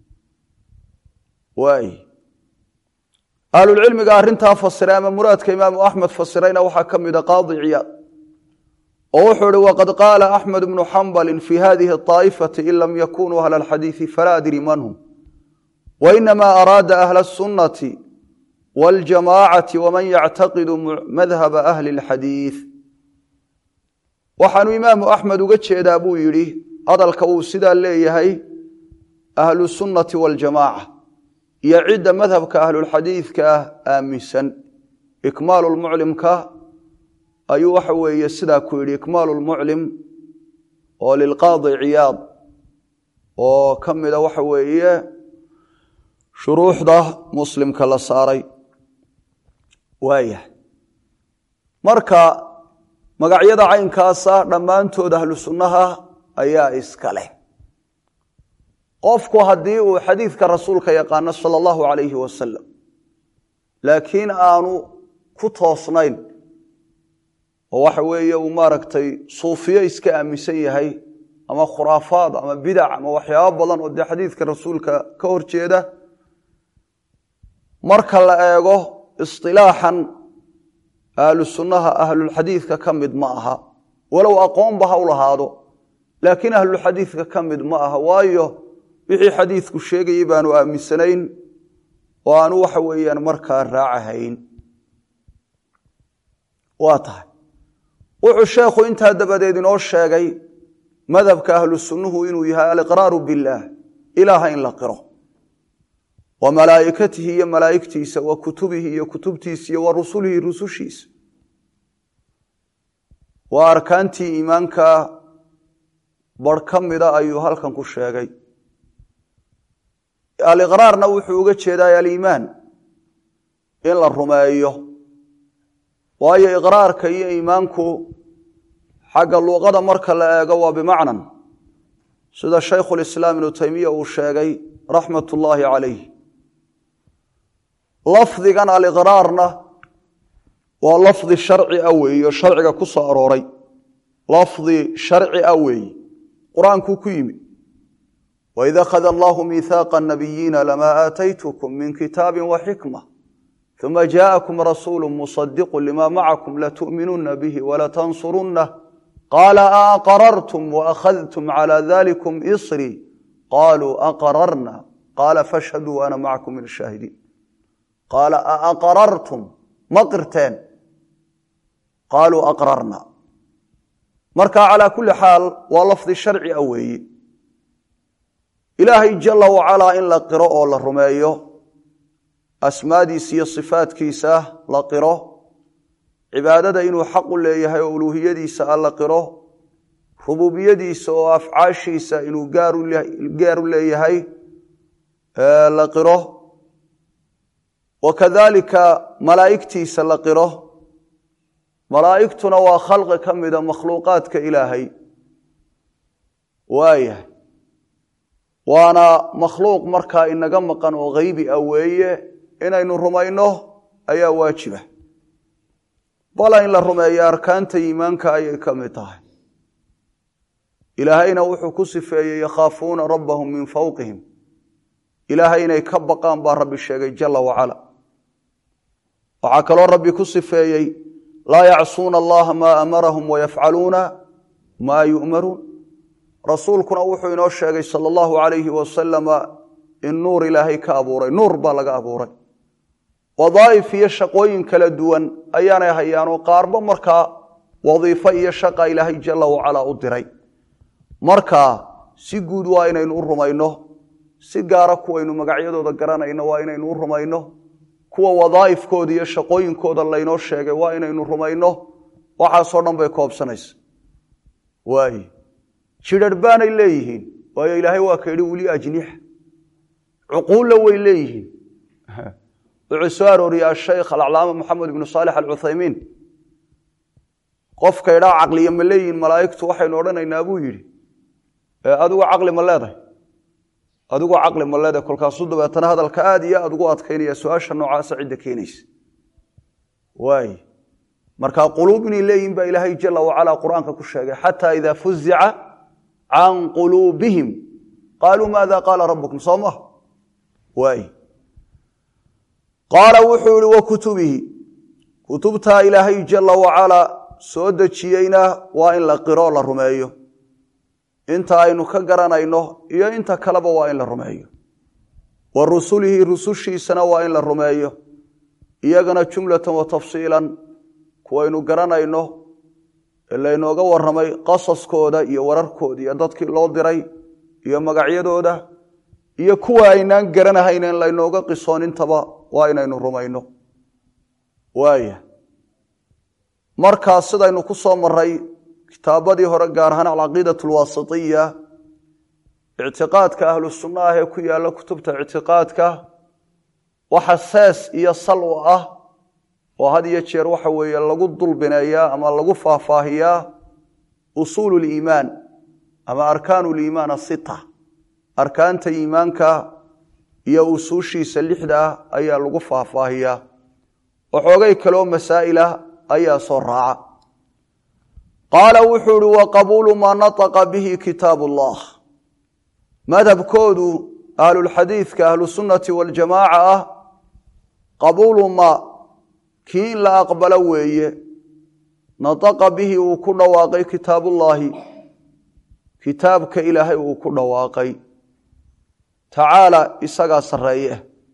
S1: waay ahlulcilmiga arrintaa fasiray ama muraadka imaamu axmed fasirayna waxaa ka mida qaadi ciyaad oo wuxuu ihi waqad qaala axmed bnu xambali fi hadihi aa'ifati in lam yakunuu ahla alxadiidi falaa adri man hum wainamaa araada ahla sunnati waljamaacati waman yactaqidu madhaba ahli اlxadiid waxaanu imaamu axmed uga jeedaa buu yidhi hadalka uu sidaa leeyahay ahlu sunnati waljamaaca iyo cidda madhabka ahlulxadiidka ah aaminsan ikmaalu lmuclimka ayuu waxa weeye sidaa ku yidhi ikmaalu lmuclim oo lilqaadi ciyaad oo ka mida waxa weeye shuruuxda muslimka la saaray waayahay marka magacyada caynkaasa dhammaantood ahlu sunnaha ayaa iska leh qofku haddii uu xadiidka rasuulka yaqaano sala allahu calayhi wasalam laakiin aanu ku toosnayn oo waxa weeye uu maaragtay suufiyo iska aaminsan yahay ama khuraafaad ama bidac ama waxyaabo badan oo dee xadiidka rasuulka ka hor jeeda marka la eego isilaaxan ahlu sunnaha ahlulxadiidka ka mid ma aha walow aqoonba ha u lahaado laakiin ahlulxadiidka ka mid ma aha waayo wixii xadiidku sheegayay baanu aaminsanayn oo aanu waxa weeyaan markaa raacahayn waa tahay wuxuu sheekhu intaa dabadeed inoo sheegay madhabka ahlu sunnuhu inuu yahay aliqraaru billaah ilaaha in la qiro wa malaa'ikatihi iyo malaa'igtiisa wa kutubihi iyo kutubtiisa iyo wa rusulihi rusushiisa waa arkaantii iimaanka bar ka mida ayuu halkan ku sheegay aliqraarna wuxuu uga jeedaa aliimaan in la rumeeyo waayo iqraarka iyo iimaanku xagga luuqada marka la eego waa bimacnan sida shaykhulislaam ibnu taymiya uu sheegay raxmat ullaahi calayh lafdigan aliqraarna waa lafdi sharci a weeye oo sharciga ku soo arooray lafdi sharci a weeye qur-aankuu ku yimi waid akhada allahu miihaaqa nabiyiina lamaa aataytukum min kitaabi wa xikma uma jaءakum rasuulu musadiqu lima macakum latu'minuna bihi walatansurunah qaala aaqarartum waakhadtum cala dalikum isrii qaluu aqararna qaala fashhaduu ana macakum min ashaahidiin qaala aaqarartum ma qirteen qaaluu aqrarna marka calaa kulli xaal waa lafdi sharci a weeye ilaahay jala wacalaa in la qiro oo la rumeeyo asmaadiisa iyo sifaadkiisa la qiro cibaadada inuu xaq u leeyahay oo uluuhiyadiisa a la qiro rububiyadiisa oo afcaashiisa inuu gaar u leeyahay la qiro wa kadalika malaa'igtiisa la qiro malaa'igtuna waa khalqi ka mida makhluuqaadka ilaahay waayahay waana makhluuq markaa inaga maqan oo haybi ah weeye inaynu rumayno ayaa waajiba bala in la rumeeyo arkaanta iimaanka ayay ka mid tahay ilaahayna wuxuu ku sifeeyey yakhaafuuna rabbahum min fawqihim ilaahay inay ka baqaan baa rabbi sheegay jala wacala waxaa kaloo rabbi ku sifeeyey laa yacsuuna allaha maa amarahum wayafcaluuna maa yu'maruun rasuulkuna wuxuu inoo sheegay sala allahu calayhi wasalama in nuur ilaahay ka abuuray nuur baa laga abuuray wadaa'if iyo shaqooyin kala duwan ayaanay hayaanoo qaarba markaa wadiifo iyo shaqa ilaahay jala wacalaa u diray marka si guud waa inaynu u rumayno si gaara kuwaynu magacyadooda garanayno waa inaynu u rumayno kuwa wadaa'ifkooda iyo shaqooyinkooda laynoo sheegay waa inaynu rumayno waxaasoo dhan bay koobsanaysa waaye jidharh baanay leeyihiin waayo ilaahay waa ka yidhi weli ajnixa cuquulla way leeyihiin wuxuu soo arooriyey ashaykh alaclaama moxamed ibnu saalix alcuthaymiin qofka idhaa caqliya ma leeyihiin malaa'igtu waxaynu odhanaynaa buu yidhi adigu caqli ma leedahay adigu caqli ma leedahay kolkaasuu dabeetana hadalka aad iyo aad ugu adkaynaya su-aasha noocaasa cidda keenaysa waay marka quluub inay leeyihin baa ilaahay jala wacalaa qur-aanka ku sheegay xataa idaa fuzica can quluubihim qaaluu maada qaala rabbukum soo maha waay qaala wuxuu yihi wa kutubihi kutubtaa ilaahay jala wacalaa soo dejiyeyna waa in la qiro la rumeeyo inta aynu ka garanayno iyo inta kaleba waa in la rumeeyo wa rusulihi rusushiisana waa in la rumeeyo iyagana jumlatan wa tafsiilan kuwaynu garanayno ee laynooga warramay qasaskooda iyo wararkooda iyo dadkii loo diray iyo magacyadooda iyo kuwa aynaan garanahayn in laynooga qisoonintaba waa inaynu rumayno waaya markaas sidaynu ku soo maray kitaabadii hore gaar ahaan alcaqiidat alwaasitiya ictiqaadka ahlu sunna ah ee ku yaalla kutubta ictiqaadka waxa sees iyo sal u ah oo had iyo jeer waxa weeye lagu dulbineeyaa ama lagu faahfaahiyaa usuulu liimaan ama arkaanu liimaan asita arkaanta iimaanka iyo usuushiisa lixda ah ayaa lagu faahfaahiyaa waxoogay kaloo masaa'ilah ayaa soo raaca qaala wuxuu ihi wa qabuulu maa nataqa bihi kitaab ullah madhabkoodu ahlulxadiidka ahlusunnati waljamaaca ah qabuulu ma kii in la aqbalo weeye nataqa bihi uu ku dhawaaqay kitaabullaahi kitaabka ilaahay uu ku dhawaaqay tacaala isagaa sarreeye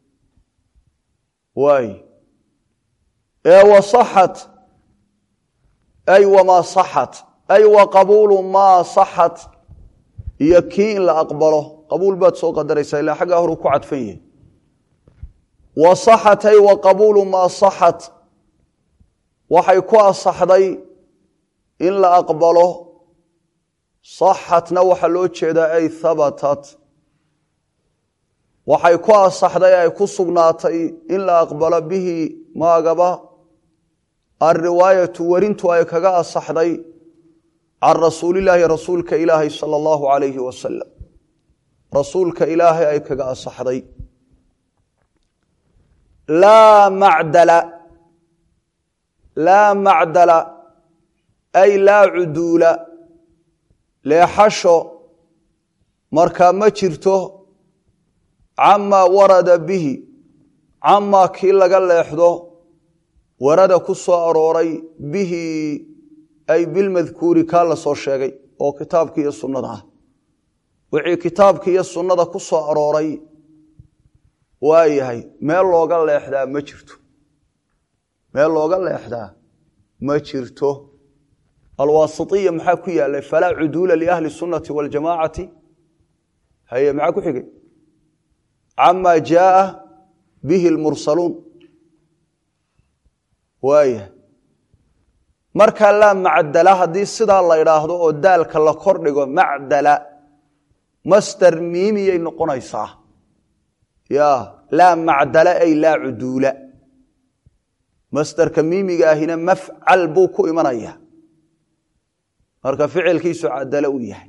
S1: waay ee wasaxat ay wamaa saxat ay wa qabuulu maa saxat iyo kii in la aqbalo qabuul baad soo qadaraysaa ilaa xaggaa horuu ku cadfan yahay wa saxat ay wa qabuulu maa saxat waxay ku asaxday in la aqbalo saxatna waxaa loo jeedaa ay habatat waxay ku asaxday ay ku sugnaatay in la aqbalo bihi maagaba alriwaayatu werintu ay kaga asaxday can rasuulilaahi rasuulka ilaahay sala allahu alayhi wasalam rasuulka ilaahay ay kaga asaxday laa macdala laa macdala ay laa cuduula leexasho markaa ma jirto camaa warada bihi camaa kii laga leexdo warada ku soo arooray bihi ay bilmadkuuri kaa la soo sheegay oo kitaabki iyo sunnada ah wixii kitaabki iyo sunnada ku soo arooray waa yahay meel looga leexdaa ma jirto meel looga leexdaa ma jirto alwaasitiya maxaa ku yaalay falaa cuduula liahli sunnati waljamaacati haye maxaa ku xigay camaa jaaa bihi lmursaluun waaya markaa laa macdala haddii sidaa la idhaahdo oo daalka la kor dhigo macdala master miimiyay noqonaysaa ya laa macdala ay laa cuduula masterka miimiga ahina mafcal buu ku imanaya marka ficilkiisu cadalo u yahay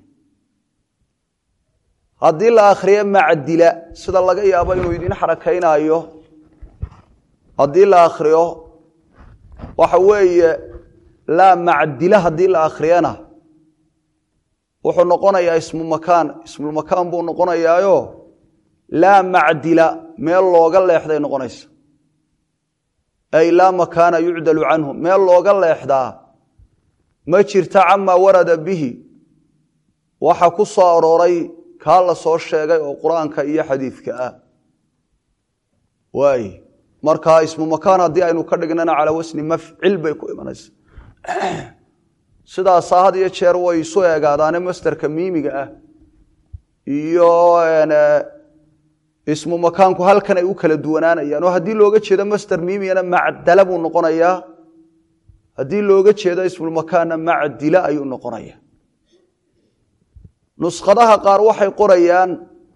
S1: haddii la akhriyo macdila sida laga yaabo inuu idin xarakaynaayo haddii la akhriyo waxa weeye laa macdila haddii la akhriyana wuxuu noqonayaa ismu makaan ismulmakaan buu noqonayaayo laa macdila meel looga leexday noqonaysa ay laa makaana yucdalu canhu meel looga leexdaa ma jirta camaa warada bihi waxa ku soo arooray kaa la soo sheegay oo qur-aanka iyo xadiidka ah waay markaa ismu makaan haddii aynu ka dhignana calaa wasni mafcil bay ku imanaysa sidaasaa had iyo jeer way isu eegaadaane masterka miimiga ah iyo ismu makaanku halkan ay u kala duwanaanayaan oo haddii looga jeedo master miimigana macdala buu noqonayaa haddii looga jeedo ismulmakaanna macdila ayuu noqonaya nuskhadaha qaar waxay qorayaan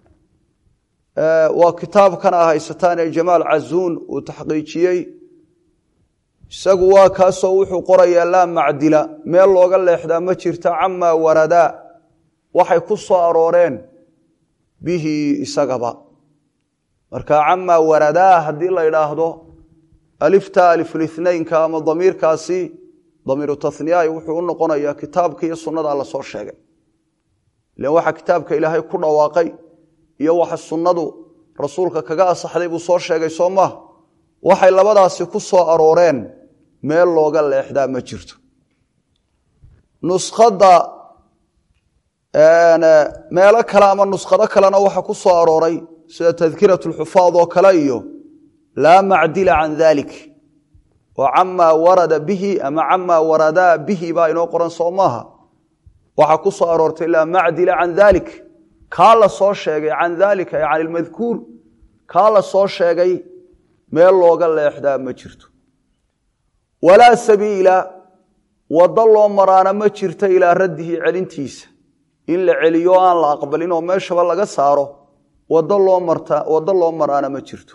S1: waa kitaabkan a haysataan ee jamaal cazuun uu taxqiijiyey isagu waa kaasoo wuxuu qorayaa laa macdila meel looga leexdaa ma jirta camaa waradaa waxay ku soo arooreen bihi isagaba marka camaa waradaa haddii la idhaahdo alifta alifulithnaynka ama damiirkaasi damiiru taniyaai wuxuu u noqonayaa kitaabka iyo sunnada la soo sheegay ilan waxa kitaabka ilaahay ku dhawaaqay iyo waxa sunnadu rasuulka kaga asaxday buu soo sheegay soo maha waxay labadaasi ku soo arooreen meel looga leexdaa ma jirto nuskhadda meelo kale ama nuskhado kalena waxa ku soo arooray sida tadkirat lxufaad oo kale iyo laa macdila can dalik oo camaa warada bihi ama camaa waradaa bihi baa inoo qoran soo maaha waxaa ku soo aroortay laa macdila can dalik kaa la soo sheegay can daalika ay can ilmadkuur kaa la soo sheegay meel looga leexdaa ma jirto walaa sabiila waddo loo maraana ma jirto ilaa raddihi celintiisa in la celiyo aan la aqbalin oo meeshaba laga saaro waddo loo marta waddo loo maraana ma jirto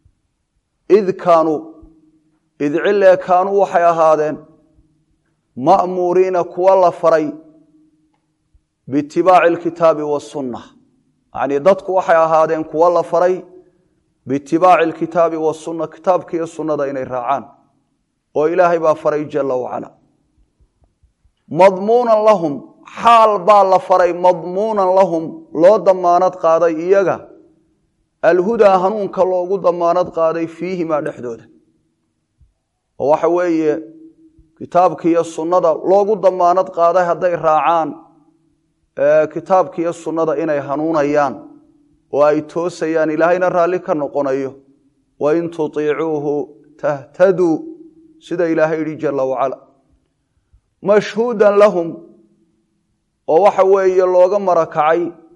S1: id kaanuu id cilee kaanuu waxay ahaadeen ma'muuriina kuwa la faray biitibaaci alkitaabi wasunna yacnii dadku waxay ahaadeen kuwa la faray biitibaaci alkitaabi wasunna kitaabka iyo sunnada inay raacaan oo ilaahay baa faray jalla wacala madmuunan lahum xaal baa la faray madmuunan lahum loo damaanad qaaday iyaga alhudaa hanuunka loogu damaanad qaaday fiihimaa dhexdooda oo waxa weeye kitaabka iyo sunnada loogu damaanad qaaday hadday raacaan kitaabka iyo sunnada inay hanuunayaan oo ay toosayaan ilaahayna raalli ka noqonayo wain tutiicuuhu tahtaduu sida ilaahay yidhi jalla wacala mashhuudan lahum oo waxa weeye looga marakacay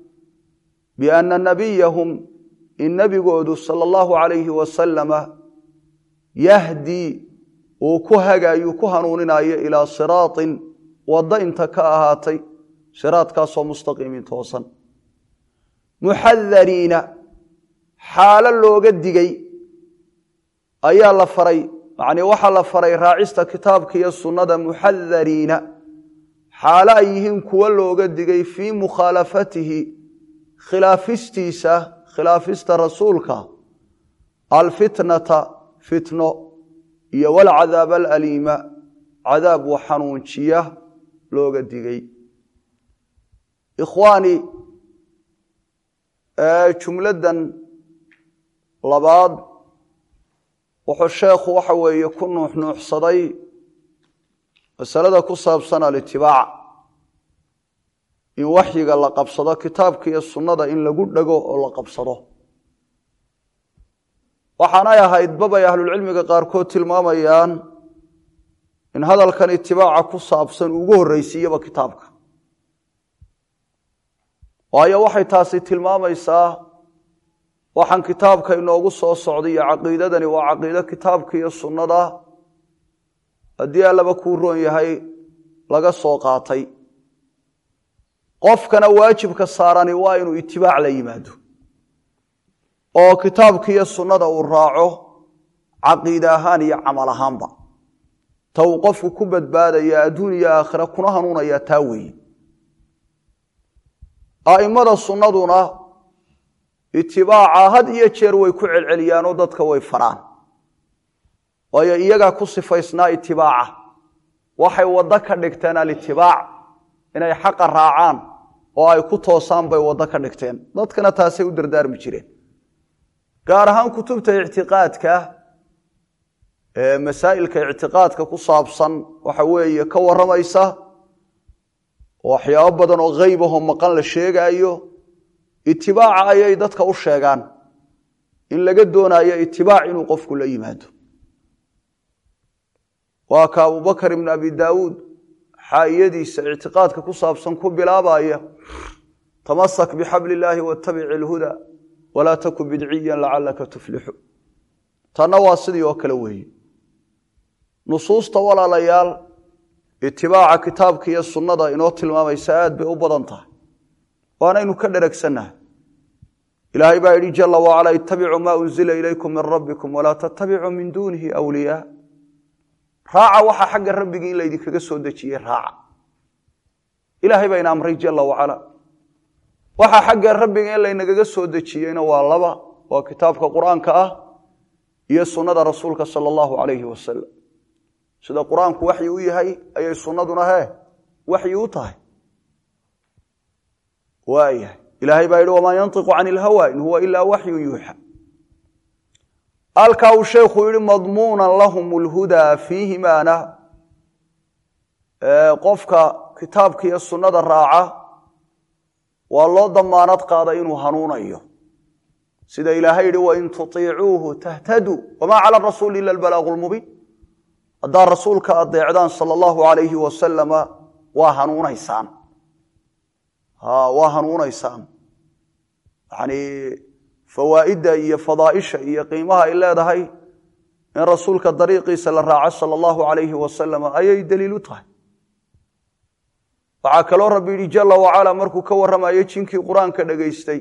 S1: bianna nabiyahum in nebigoodu sala allahu calayhi wasalama yahdii uu ku hagaayuu ku hanuuninayo ilaa siraatin waddo inta ka ahaatay siraadkaasoo mustaqiimin toosan muxadariina xaalo looga digay ayaa la faray macnii waxaa la faray raacista kitaabka iyo sunnada muxadariina xaalo ay yihiin kuwo looga digay fii mukhaalafatihi khilaafistiisa khilaafista rasuulka alfitnata fitno iyo walcadaab alaliima cadaab wa xanuunjiya looga digay ikhwaani jumladdan labaad wuxuu sheekhu waxa weeye ku nuuxnuuxsaday masalada ku saabsan alitibaac in waxyiga la qabsado kitaabka iyo sunnada in lagu dhego oo la qabsado waxaanay ahayd babay ahlulcilmiga qaarkood tilmaamayaan in hadalkan itibaaca ku saabsan ugu horreysiiyaba kitaabka waayo waxay taasi tilmaamaysaa waxaan kitaabka inoogu soo socday iyo caqiidadani waa caqiido kitaabka iyo sunnada haddii allaba kuu roon yahay laga soo qaatay qofkana waajibka saarani waa inuu itibaac la yimaado oo kitaabka iyo sunnada uu raaco caqiide ahaan iyo camal ahaanba ta uu qofku ku badbaadaya adduun iyo aakhira kuna hanuunaya taa weeye a'immada sunnaduna itibaaca had iyo jeer way ku celceliyaanoo dadka way faraan waayo iyagaa ku sifaysnaa itibaaca waxay waddo ka dhigteen alitibaac inay xaqa raacaan oo ay ku toosaan bay waddo ka dhigteen dadkana taasay u dardaarmi jireen gaar ahaan kutubta ictiqaadka ee masaa'ilka ictiqaadka ku saabsan waxa weeye ka warramaysa waxyaabo badan oo hayb ahoo maqan la sheegaayo itibaaca ayay dadka u sheegaan in laga doonaayo itibaac inuu qofku la yimaado waa ka abubakar ibn abi daawuud xaa'iyadiisa ictiqaadka ku saabsan ku bilaabaya tamasak bixabli illaahi wattabic ilhuda walaa taku bidciyan lacalaka tuflixu tanna waa sidii oo kale weeye nusuusta walaalayaal itibaaca kitaabka iyo sunnada inoo tilmaamaysa aad bay u badan tahay waanaynu ka dheragsannahay ilaahay baa yidhi jala wacala ittabicuu maa unzila ilaykum min rabbikum walaa tattabicuu min duunihi wliyaa raaca waxa xagga rabbigii in laydinkaga soo dejiyey raaca ilaahay baa ina amray jala wacala waxa xagga rabbiga in laynagaga soo dejiyeyna waa laba waa kitaabka qur-aanka ah iyo sunnada rasuulka sala allahu alayhi wasalam sida qur-aanku waxyi u yahay ayay sunnaduna hee waxyi u tahay waayahay ilaahay baa yidhi wamaa yantiqu can ilhawa in huwa ilaa waxyun yuuxa halkaa uu sheekhu yihi madmuunan lahum lhudaa fiihimaana qofka kitaabka iyo sunnada raaca waa loo damaanad qaaday inuu hanuunayo sida ilaahay yihi wain tuiicuuhu tahtaduu wamaa cala rasuuli ila albalaaqu lmubiin haddaad rasuulka adeecdaan sala allahu alayhi wasalama waa hanuunaysaan waa hanuunaysaan yani fawaa'idda iyo fadaaisha iyo qiimaha ay leedahay in rasuulka dariiqiisa la raaco sala allahu alayhi wasalam ayay daliil u tahay waxaa kaloo rabbi yidhi jala wacala markuu ka warramayo jinkii qur-aanka dhegaystay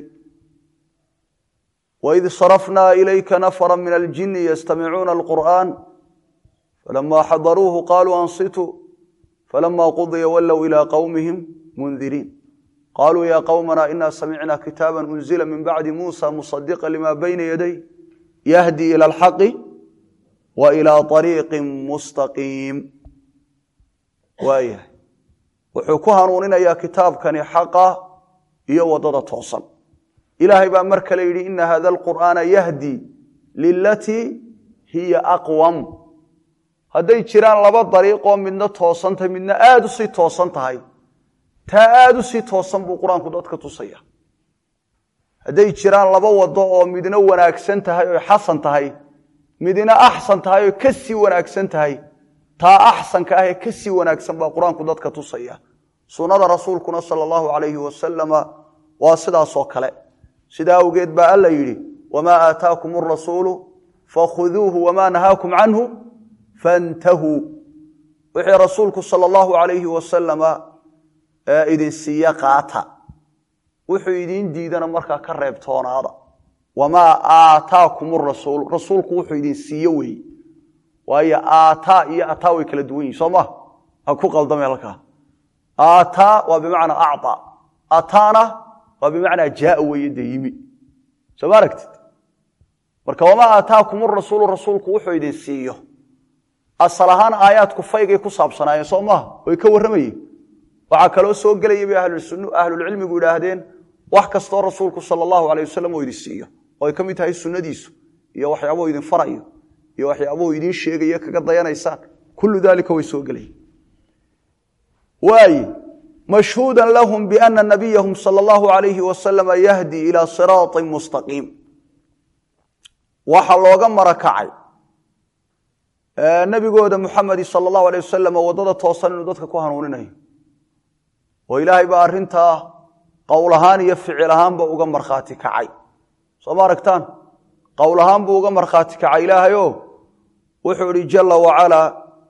S1: waid sarafnaa ilayka nafra min aljini yastamicuuna alqur'an falama xadaruuhu qaluu ansituu falama qudiya wallow ilaa qowmihim mundiriin qaluu ya qowmana ina samicna kitaaba unzila min bacdi muusa musadiqa lima bayna yaday yahdi ila alxaqi wa ilaa ariiqi mustaqiim waayahay wuxuu ku hanuuninayaa kitaabkani xaqa iyo wadada toosan ilaahay baa mar kale yidhi ina hada alqur'aana yahdi lilatii hiya aqwam hadday jiraan laba dariiqoo midna toosan tahay midna aada u sii toosan tahay taa aada u sii toosan buu qur-aanku dadka tusaya hadday jiraan laba wado oo midna wanaagsan tahay oy xasan tahay midna axsan tahay oo ka sii wanaagsan tahay taa axsanka ah ee ka sii wanaagsan baa qur-aanku dadka tusaya sunnada rasuulkuna sala allahu calayhi wasalama waa sidaasoo kale sidaa awgeed baa alla yidhi wamaa aataakum arasuulu fakhuduuhu wamaa nahaakum canhu fantahuu wixii rasuulku sala allahu calayhi wasalama idin siiye qaata wuxuu idiin diidana markaa ka reebtoonaada wamaa aataakum rasuul rasuulku wuxuu idin siiye weeye waayo aataa iyo ataa way kala duwan yihin soo ma ha ku qaldame halkaa aataa waa bimacnaa acطa ataana waa bimacnaa jaaa weeye dee yimi soo ma aragtid marka wamaa aataakum rasuulu rasuulku wuxuu idin siiyo asal ahaan aayaadku faygay ku saabsanaayeen soo maaha way ka warramayeen waxaa kaloo soo gelaya bay ahlulcilmigu idhaahdeen wax kastoo rasuulku sala allahu alay wasalam oo idin siiyo oo ay ka mid tahay sunnadiisu iyo waxyaabuhu idin farayo iyo waxyaabuhu idiin sheegayo kaga dayanaysaan kullu dalika way soo gelaya waaye mashhuuda lahum biana nabiyahum sala allahu alayhi wasalama yahdi ilaa siraaطin mustaqiim waxaa looga marakacay nabigooda muxamedi sala allahu alay wasalam waddada toosan inuu dadka ku hanuuninayo oo ilaahay baa arrintaa qowl ahaan iyo ficil ahaanba uga markhaati kacay soo ma aragtaan qowl ahaan buu uga markhaati kacay ilaahayo wuxuu ihi jala wacalaa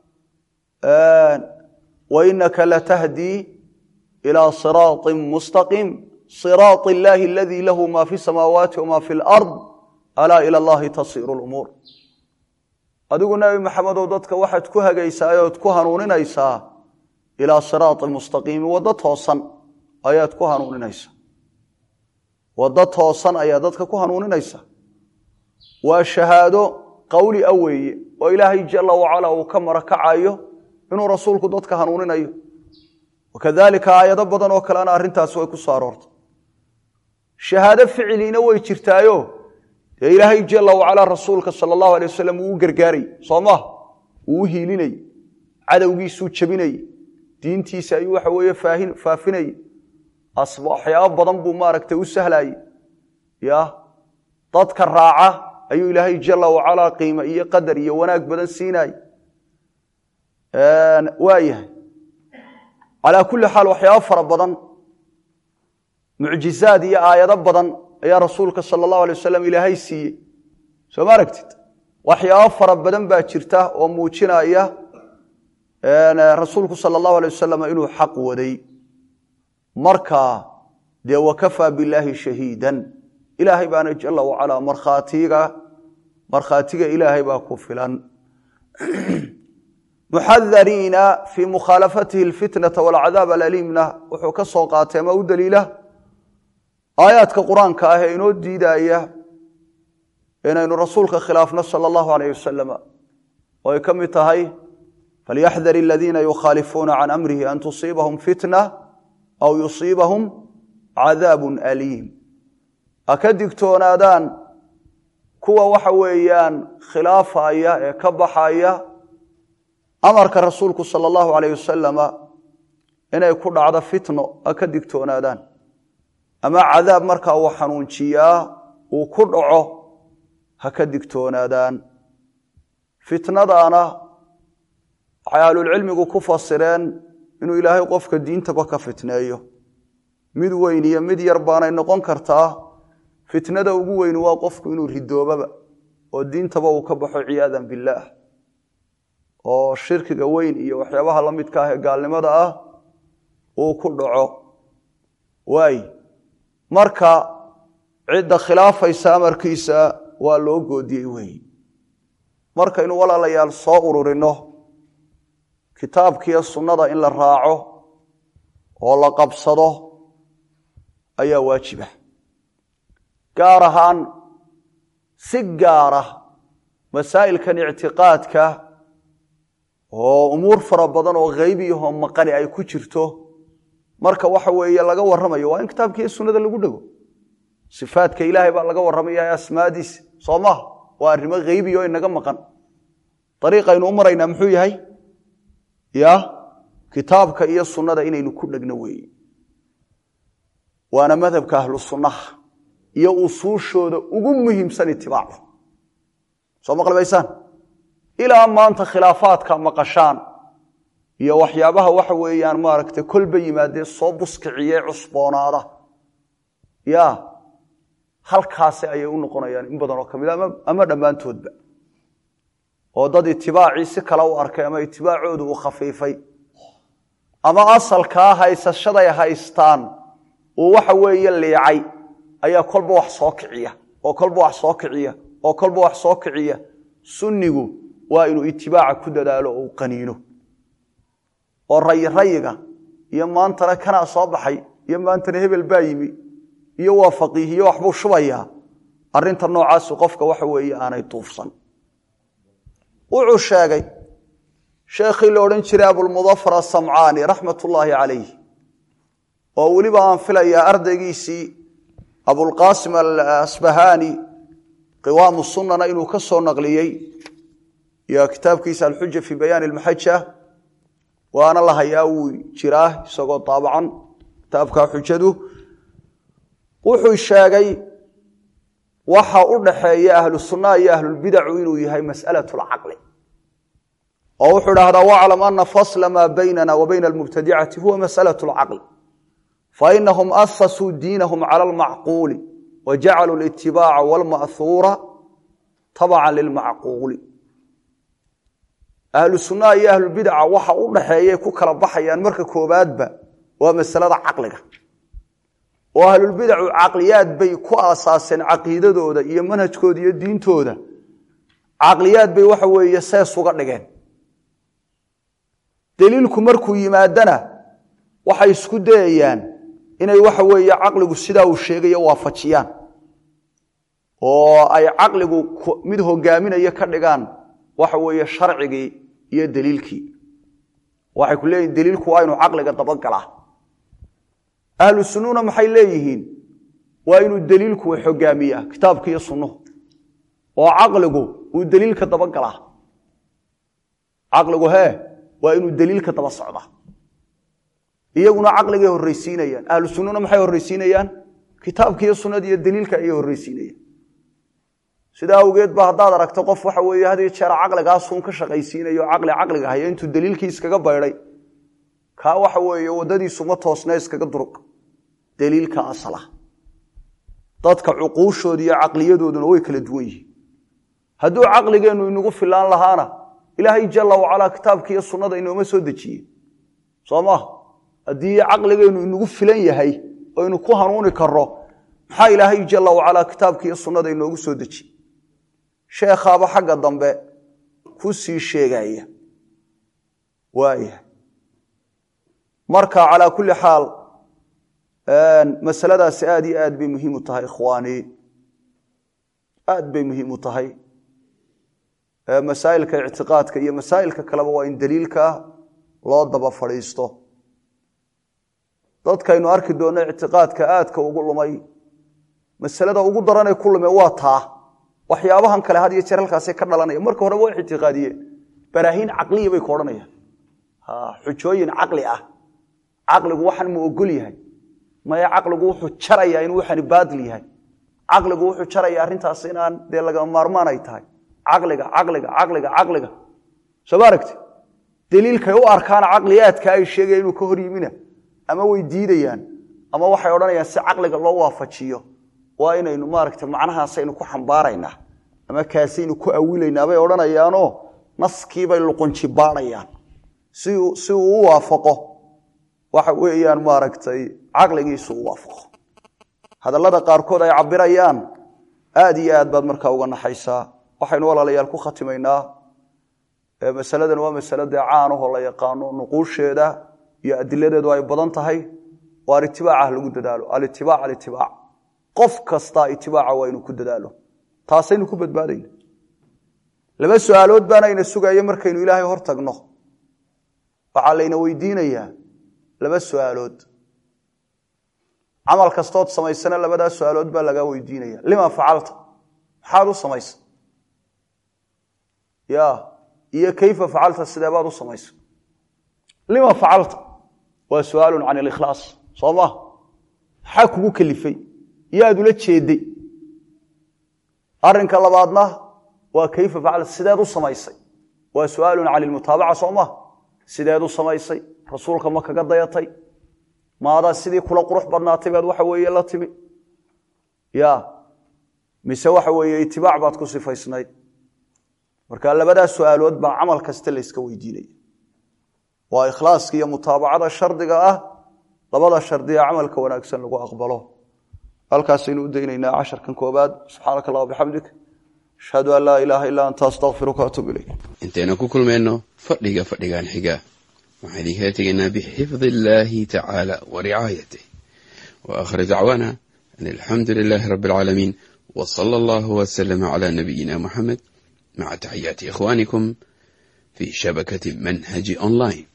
S1: wainaka latahdii ilaa siraaطin mustaqiim siraaط illaahi aladii lahu ma fi samaawaati wama fi lard alaa ila allahi tasiiru lumuur adigu nebi maxamedow dadka waxaad ku hagaysaa ood ku hanuuninaysaa ilaa siraati mustaqiimi waddo toosan ayaad ku hanuuninaysaa waddo toosan ayaa dadka ku hanuuninaysaa waa shahaado qowli a weeye oo ilaahay jala wacala uu ka marakacayo inuu rasuulku dadka hanuuninayo wakadalika aayado badan oo kalena arrintaasi way ku soo aroortay shahaado ficiliina way jirtaayo dee ilaahay jala wacalaa rasuulka sala allahu alay wasalam wuu u gargaaray soo maha wuu u hiilinay cadowgiisuu jabinay diintiisa ayuu waxa weeye faafinay waxyaabo badan buu maaragtay u sahlaayey ya dadka raaca ayuu ilaahay jala wacalaa qiime iyo qadar iyo wanaag badan siinaay waa yahay calaa kulli xaal waxyaabo fara badan mucjizaad iyo aayado badan ayaa rasuulka sala allahu alay wasalam ilaahay siiyey soo ma aragtid waxyaabo fara badan baa jirta oo muujinaya rasuulku sala allahu alay wasalam inuu xaq waday marka dee wakafaa billaahi shahiidan ilaahay baana jala wacalaa markhaatiga markhaatiga ilaahay baa ku filan muxadariina fii mukhaalafatihi alfitnata walcadaab alaliimna wuxuu ka soo qaatay ama u daliila aayaadka qur-aanka ah ee inoo diidaya inaynu rasuulka khilaafno sala allahu alayh wasalam oo ay ka mid tahay falyaxdar aladiina yukhaalifuuna can amrihi an tusiibahum fitna aw yusiibahum cadaabun aliim ha ka digtoonaadaan kuwa waxa weeyaan khilaafaya ee ka baxaya amarka rasuulku sala allahu alayh wasalama inay ku dhacdo fitno ha ka digtoonaadaan ama cadaab markaa uu xanuunjiyaa uu ku dhaco ha ka digtoonaadaan fitnadaana waxay ahlulcilmigu ku fasireen inuu ilaahay qofka diintaba ka fitneeyo mid weyn iyo mid yar baanay noqon kartaa fitnada ugu weyn waa qofku inuu ridoobaba oo diintaba uu ka baxo ciyaadan billaah oo shirkiga weyn iyo waxyaabaha la midka ah ee gaalnimada ah uu ku dhaco waay marka cidda khilaafaysa amarkiisa waa loo goodiyey wey markaynu walaalayaal soo ururino kitaabkiiyo sunnada in la raaco oo la qabsado ayaa waajiba gaar ahaan si gaara masaa'ilkan ictiqaadka oo umuur fara badan oo haybiyaho maqani ay ku jirto marka waxa weeye laga warramayo waa in kitaabkiiyo sunnada lagu dhego sifaadka ilaahay baa laga warramaya asmaadiisa soo maha waa arrimo haybiya oo inaga maqan dariiqaynu u maraynaa muxuu yahay ya kitaabka iyo sunnada inaynu ku dhegno weeye waana madhabka ahlu sunnaha iyo usuushooda ugu muhiimsan itibaacu soo maqlibaysaan ilaa maanta khilaafaadka maqashaan iyo waxyaabaha waxa weeyaan maaragtay kolba yimaadee soo buskiciye cusboonaada ya halkaasi ayay u noqonayaan in badan oo ka mid ama dhammaantoodba oo dad itibaacii si kale u arkay ama itibaacoodu uu khafiifay ama asalkaa haysashaday haystaan uu waxa weeye liicay ayaa kolba wax soo kiciya oo kolba wax soo kiciya oo kolba wax soo kiciya sunnigu waa inuu itibaaca ku dadaalo oo uu qaniino oo rayi rayiga iyo maantana kanaa soo baxay iyo maantana hebel baa yimi iyo waa faqiihiyo waxbuu shubayaa arrinta noocaasu qofka waxa weeye aanay duufsan wuxuu sheegay sheekhii la odhan jiray abulmudafar asamcaani raxmat ullaahi calayh oo weliba aan filayaa ardaygiisii abulqaasim alasbahaani qiwaamu sunnana inuu ka soo naqliyey iyo kitaabkiisa alxuja fii bayaani almaxaja waana la hayaa wuu jiraa isagoo daabacan kitaabka xujadu wuxuu sheegay waxa u dhaxeeya ahlu sunnaha iyo ahlulbidacu inuu yahay mas'alat lcaqli oo wuxuu idhahdaa waclam ana fasla maa baynana wa bayna almubtadicati huwa mas'alat lcaqli fainahum asasuu diinahum cala almacquuli wa jacaluu litibaaca walma'huura tabacan lilmacquuli ahlu sunnaha iyo ahlulbidaca waxa u dhaxeeyay ku kala baxayaan marka koobaadba waa masalada caqliga oo ahlulbidacu caqliyaad bay ku aasaaseen caqiidadooda iyo manhajkooda iyo diintooda caqliyaad bay waxa weeye sees uga dhigeen daliilku markuu yimaadana waxay isku dayayaan inay waxa weeye caqligu sidaa uu sheegayo waafajiyaan oo ay caqligu mid hogaaminayo ka dhigaan waxa weeye sharcigii iyo daliilkii waxay ku leeyihin daliilku waa inuu caqliga dabagalaa ahlu sunnuna maxay leeyihiin waa inuu daliilku xogaamiyaa kitaabka iyo sunnuhu oo caqligu uu daliilka dabagalaa caqligu hee waa inuu daliilka daba socdaa iyaguna caqligay horreysiinayaan ahlu sunnuna maxay horreysiinayaan kitaabka iyo sunnada iyo daliilka ayay horreysiinayaan sidaa awgeed ba haddaad aragto qof waxa weeye had iyo jeer caqligaasuun ka shaqaysiinayo caqli caqliga haya intuu daliilkii iskaga baydhay kaa waxa weeye waddadiisu ma toosna iskaga durug daliilka asala dadka cuquushooda iyo caqliyadooduna way kala duwan yihiin hadduu caqligeennu inagu filaan lahaana ilaahay jalla wacalaa kitaabka iyo sunnada inooma soo dejiye soo maha haddii caqligeennu inagu filan yahay oo aynu ku hanuuni karro maxaa ilaahay jalla wacalaa kitaabka iyo sunnada inoogu soo dejiye sheekhaaba xagga dambe ku sii sheegaya waaya marka calaa kulli xaal masaladaasi aad iyo aad bay muhiim u tahay ikhwaani aad bay muhiim u tahay masaa'ilka ictiqaadka iyo masaa'ilka kaleba waa in daliilka loo daba fadhiisto dadkaynu arki doonno ictiqaadka aadka ugu lumay masalada ugu daranay ku lume waa taa waxyaabahan kale had iyo jeer halkaasay ka dhalanaya marka horeba way ictiqaadiyeen baraahiin caqliya bay ka odhanayaan xujooyin caqli ah caqligu waxan ma ogol yahay maya caqligu wuxuu jarayaa inuu waxani baadil yahay caqligu wuxuu jaraya arrintaas inaan dee lagama maarmaan ay tahay caqliga caqliga caqliga caqliga soo ma aragti daliilkay u arkaan caqliyaadka ay sheegaya inuu ka hor yimina ama way diidayaan ama waxay odhanayaan si caqliga loo waafajiyo waa inaynu maaragta macnahaasaynu ku xambaaraynaa ama kaasaynu ku awilaynaa bay odhanayaanoo naskiibay luqunji baadhayaan si uu u waafaqo waxa weeyaan maaragtay caqligiisu u waafaqo hadallada qaarkood ay cabirayaan aad iyo aad baad markaa uga naxaysaa waxaynu walaalayaal ku khatimaynaa masaladan waa masalo dee caanahoo la yaqaano nuquusheeda iyo adiladeedu ay badan tahay waa alitibaaca lagu dadaalo alitibaac alitibaac qof kastaa itibaaca waa inuu ku dadaalo taasaynu ku badbaadayna laba su-aalood baanayna sugaya markaynu ilaahay hor tagno waxaa layna weydiinayaa laba su-aalood camal kastood samaysana labadaa su-aalood baa lagaa weydiinaya lima facalta maxaad u samaysa ya iyo kayfa facalta sidee baad u samaysa lima facalta waa su-aalu can ilikhlaas soo ma maxaa kugu kelifay yaad ula jeeday arinka labaadna waa kayfa facalta sideed u samaysay waa su-aalu can ilmutaabaca soo ma sideed u samaysay rasuulka ma kaga dayatay maadaa sidii kula qurux badnaatay baad waxa weeye la timi ya mise waxa weeye itibaac baad ku sifaysnayd marka labadaa su-aalood baa camal kasta layska weydiinaya waa ikhlaaska iyo mutaabacada shardiga ah labada shardiga camalka wanaagsan lagu aqbalo halkaasaynu u daynaynaa casharkan koobaad subxaanaka allah bixamdik ashhadu an laa ilaaha illaa anta astaqfiruka atuub ilayk
S2: intaynu ku kulmayno fadhiga fadhigan xiga waxaan idinkala tegaynaa bixifdi illaahi tacaala wa ricaayatih wa aakhir dacwaana an alxamdu lilaahi rabbi alcaalamiin wa sala allahu wasalama calaa nabiyina muxamed maca taxiyaati ikhwaanikum fi shabakati manhaji online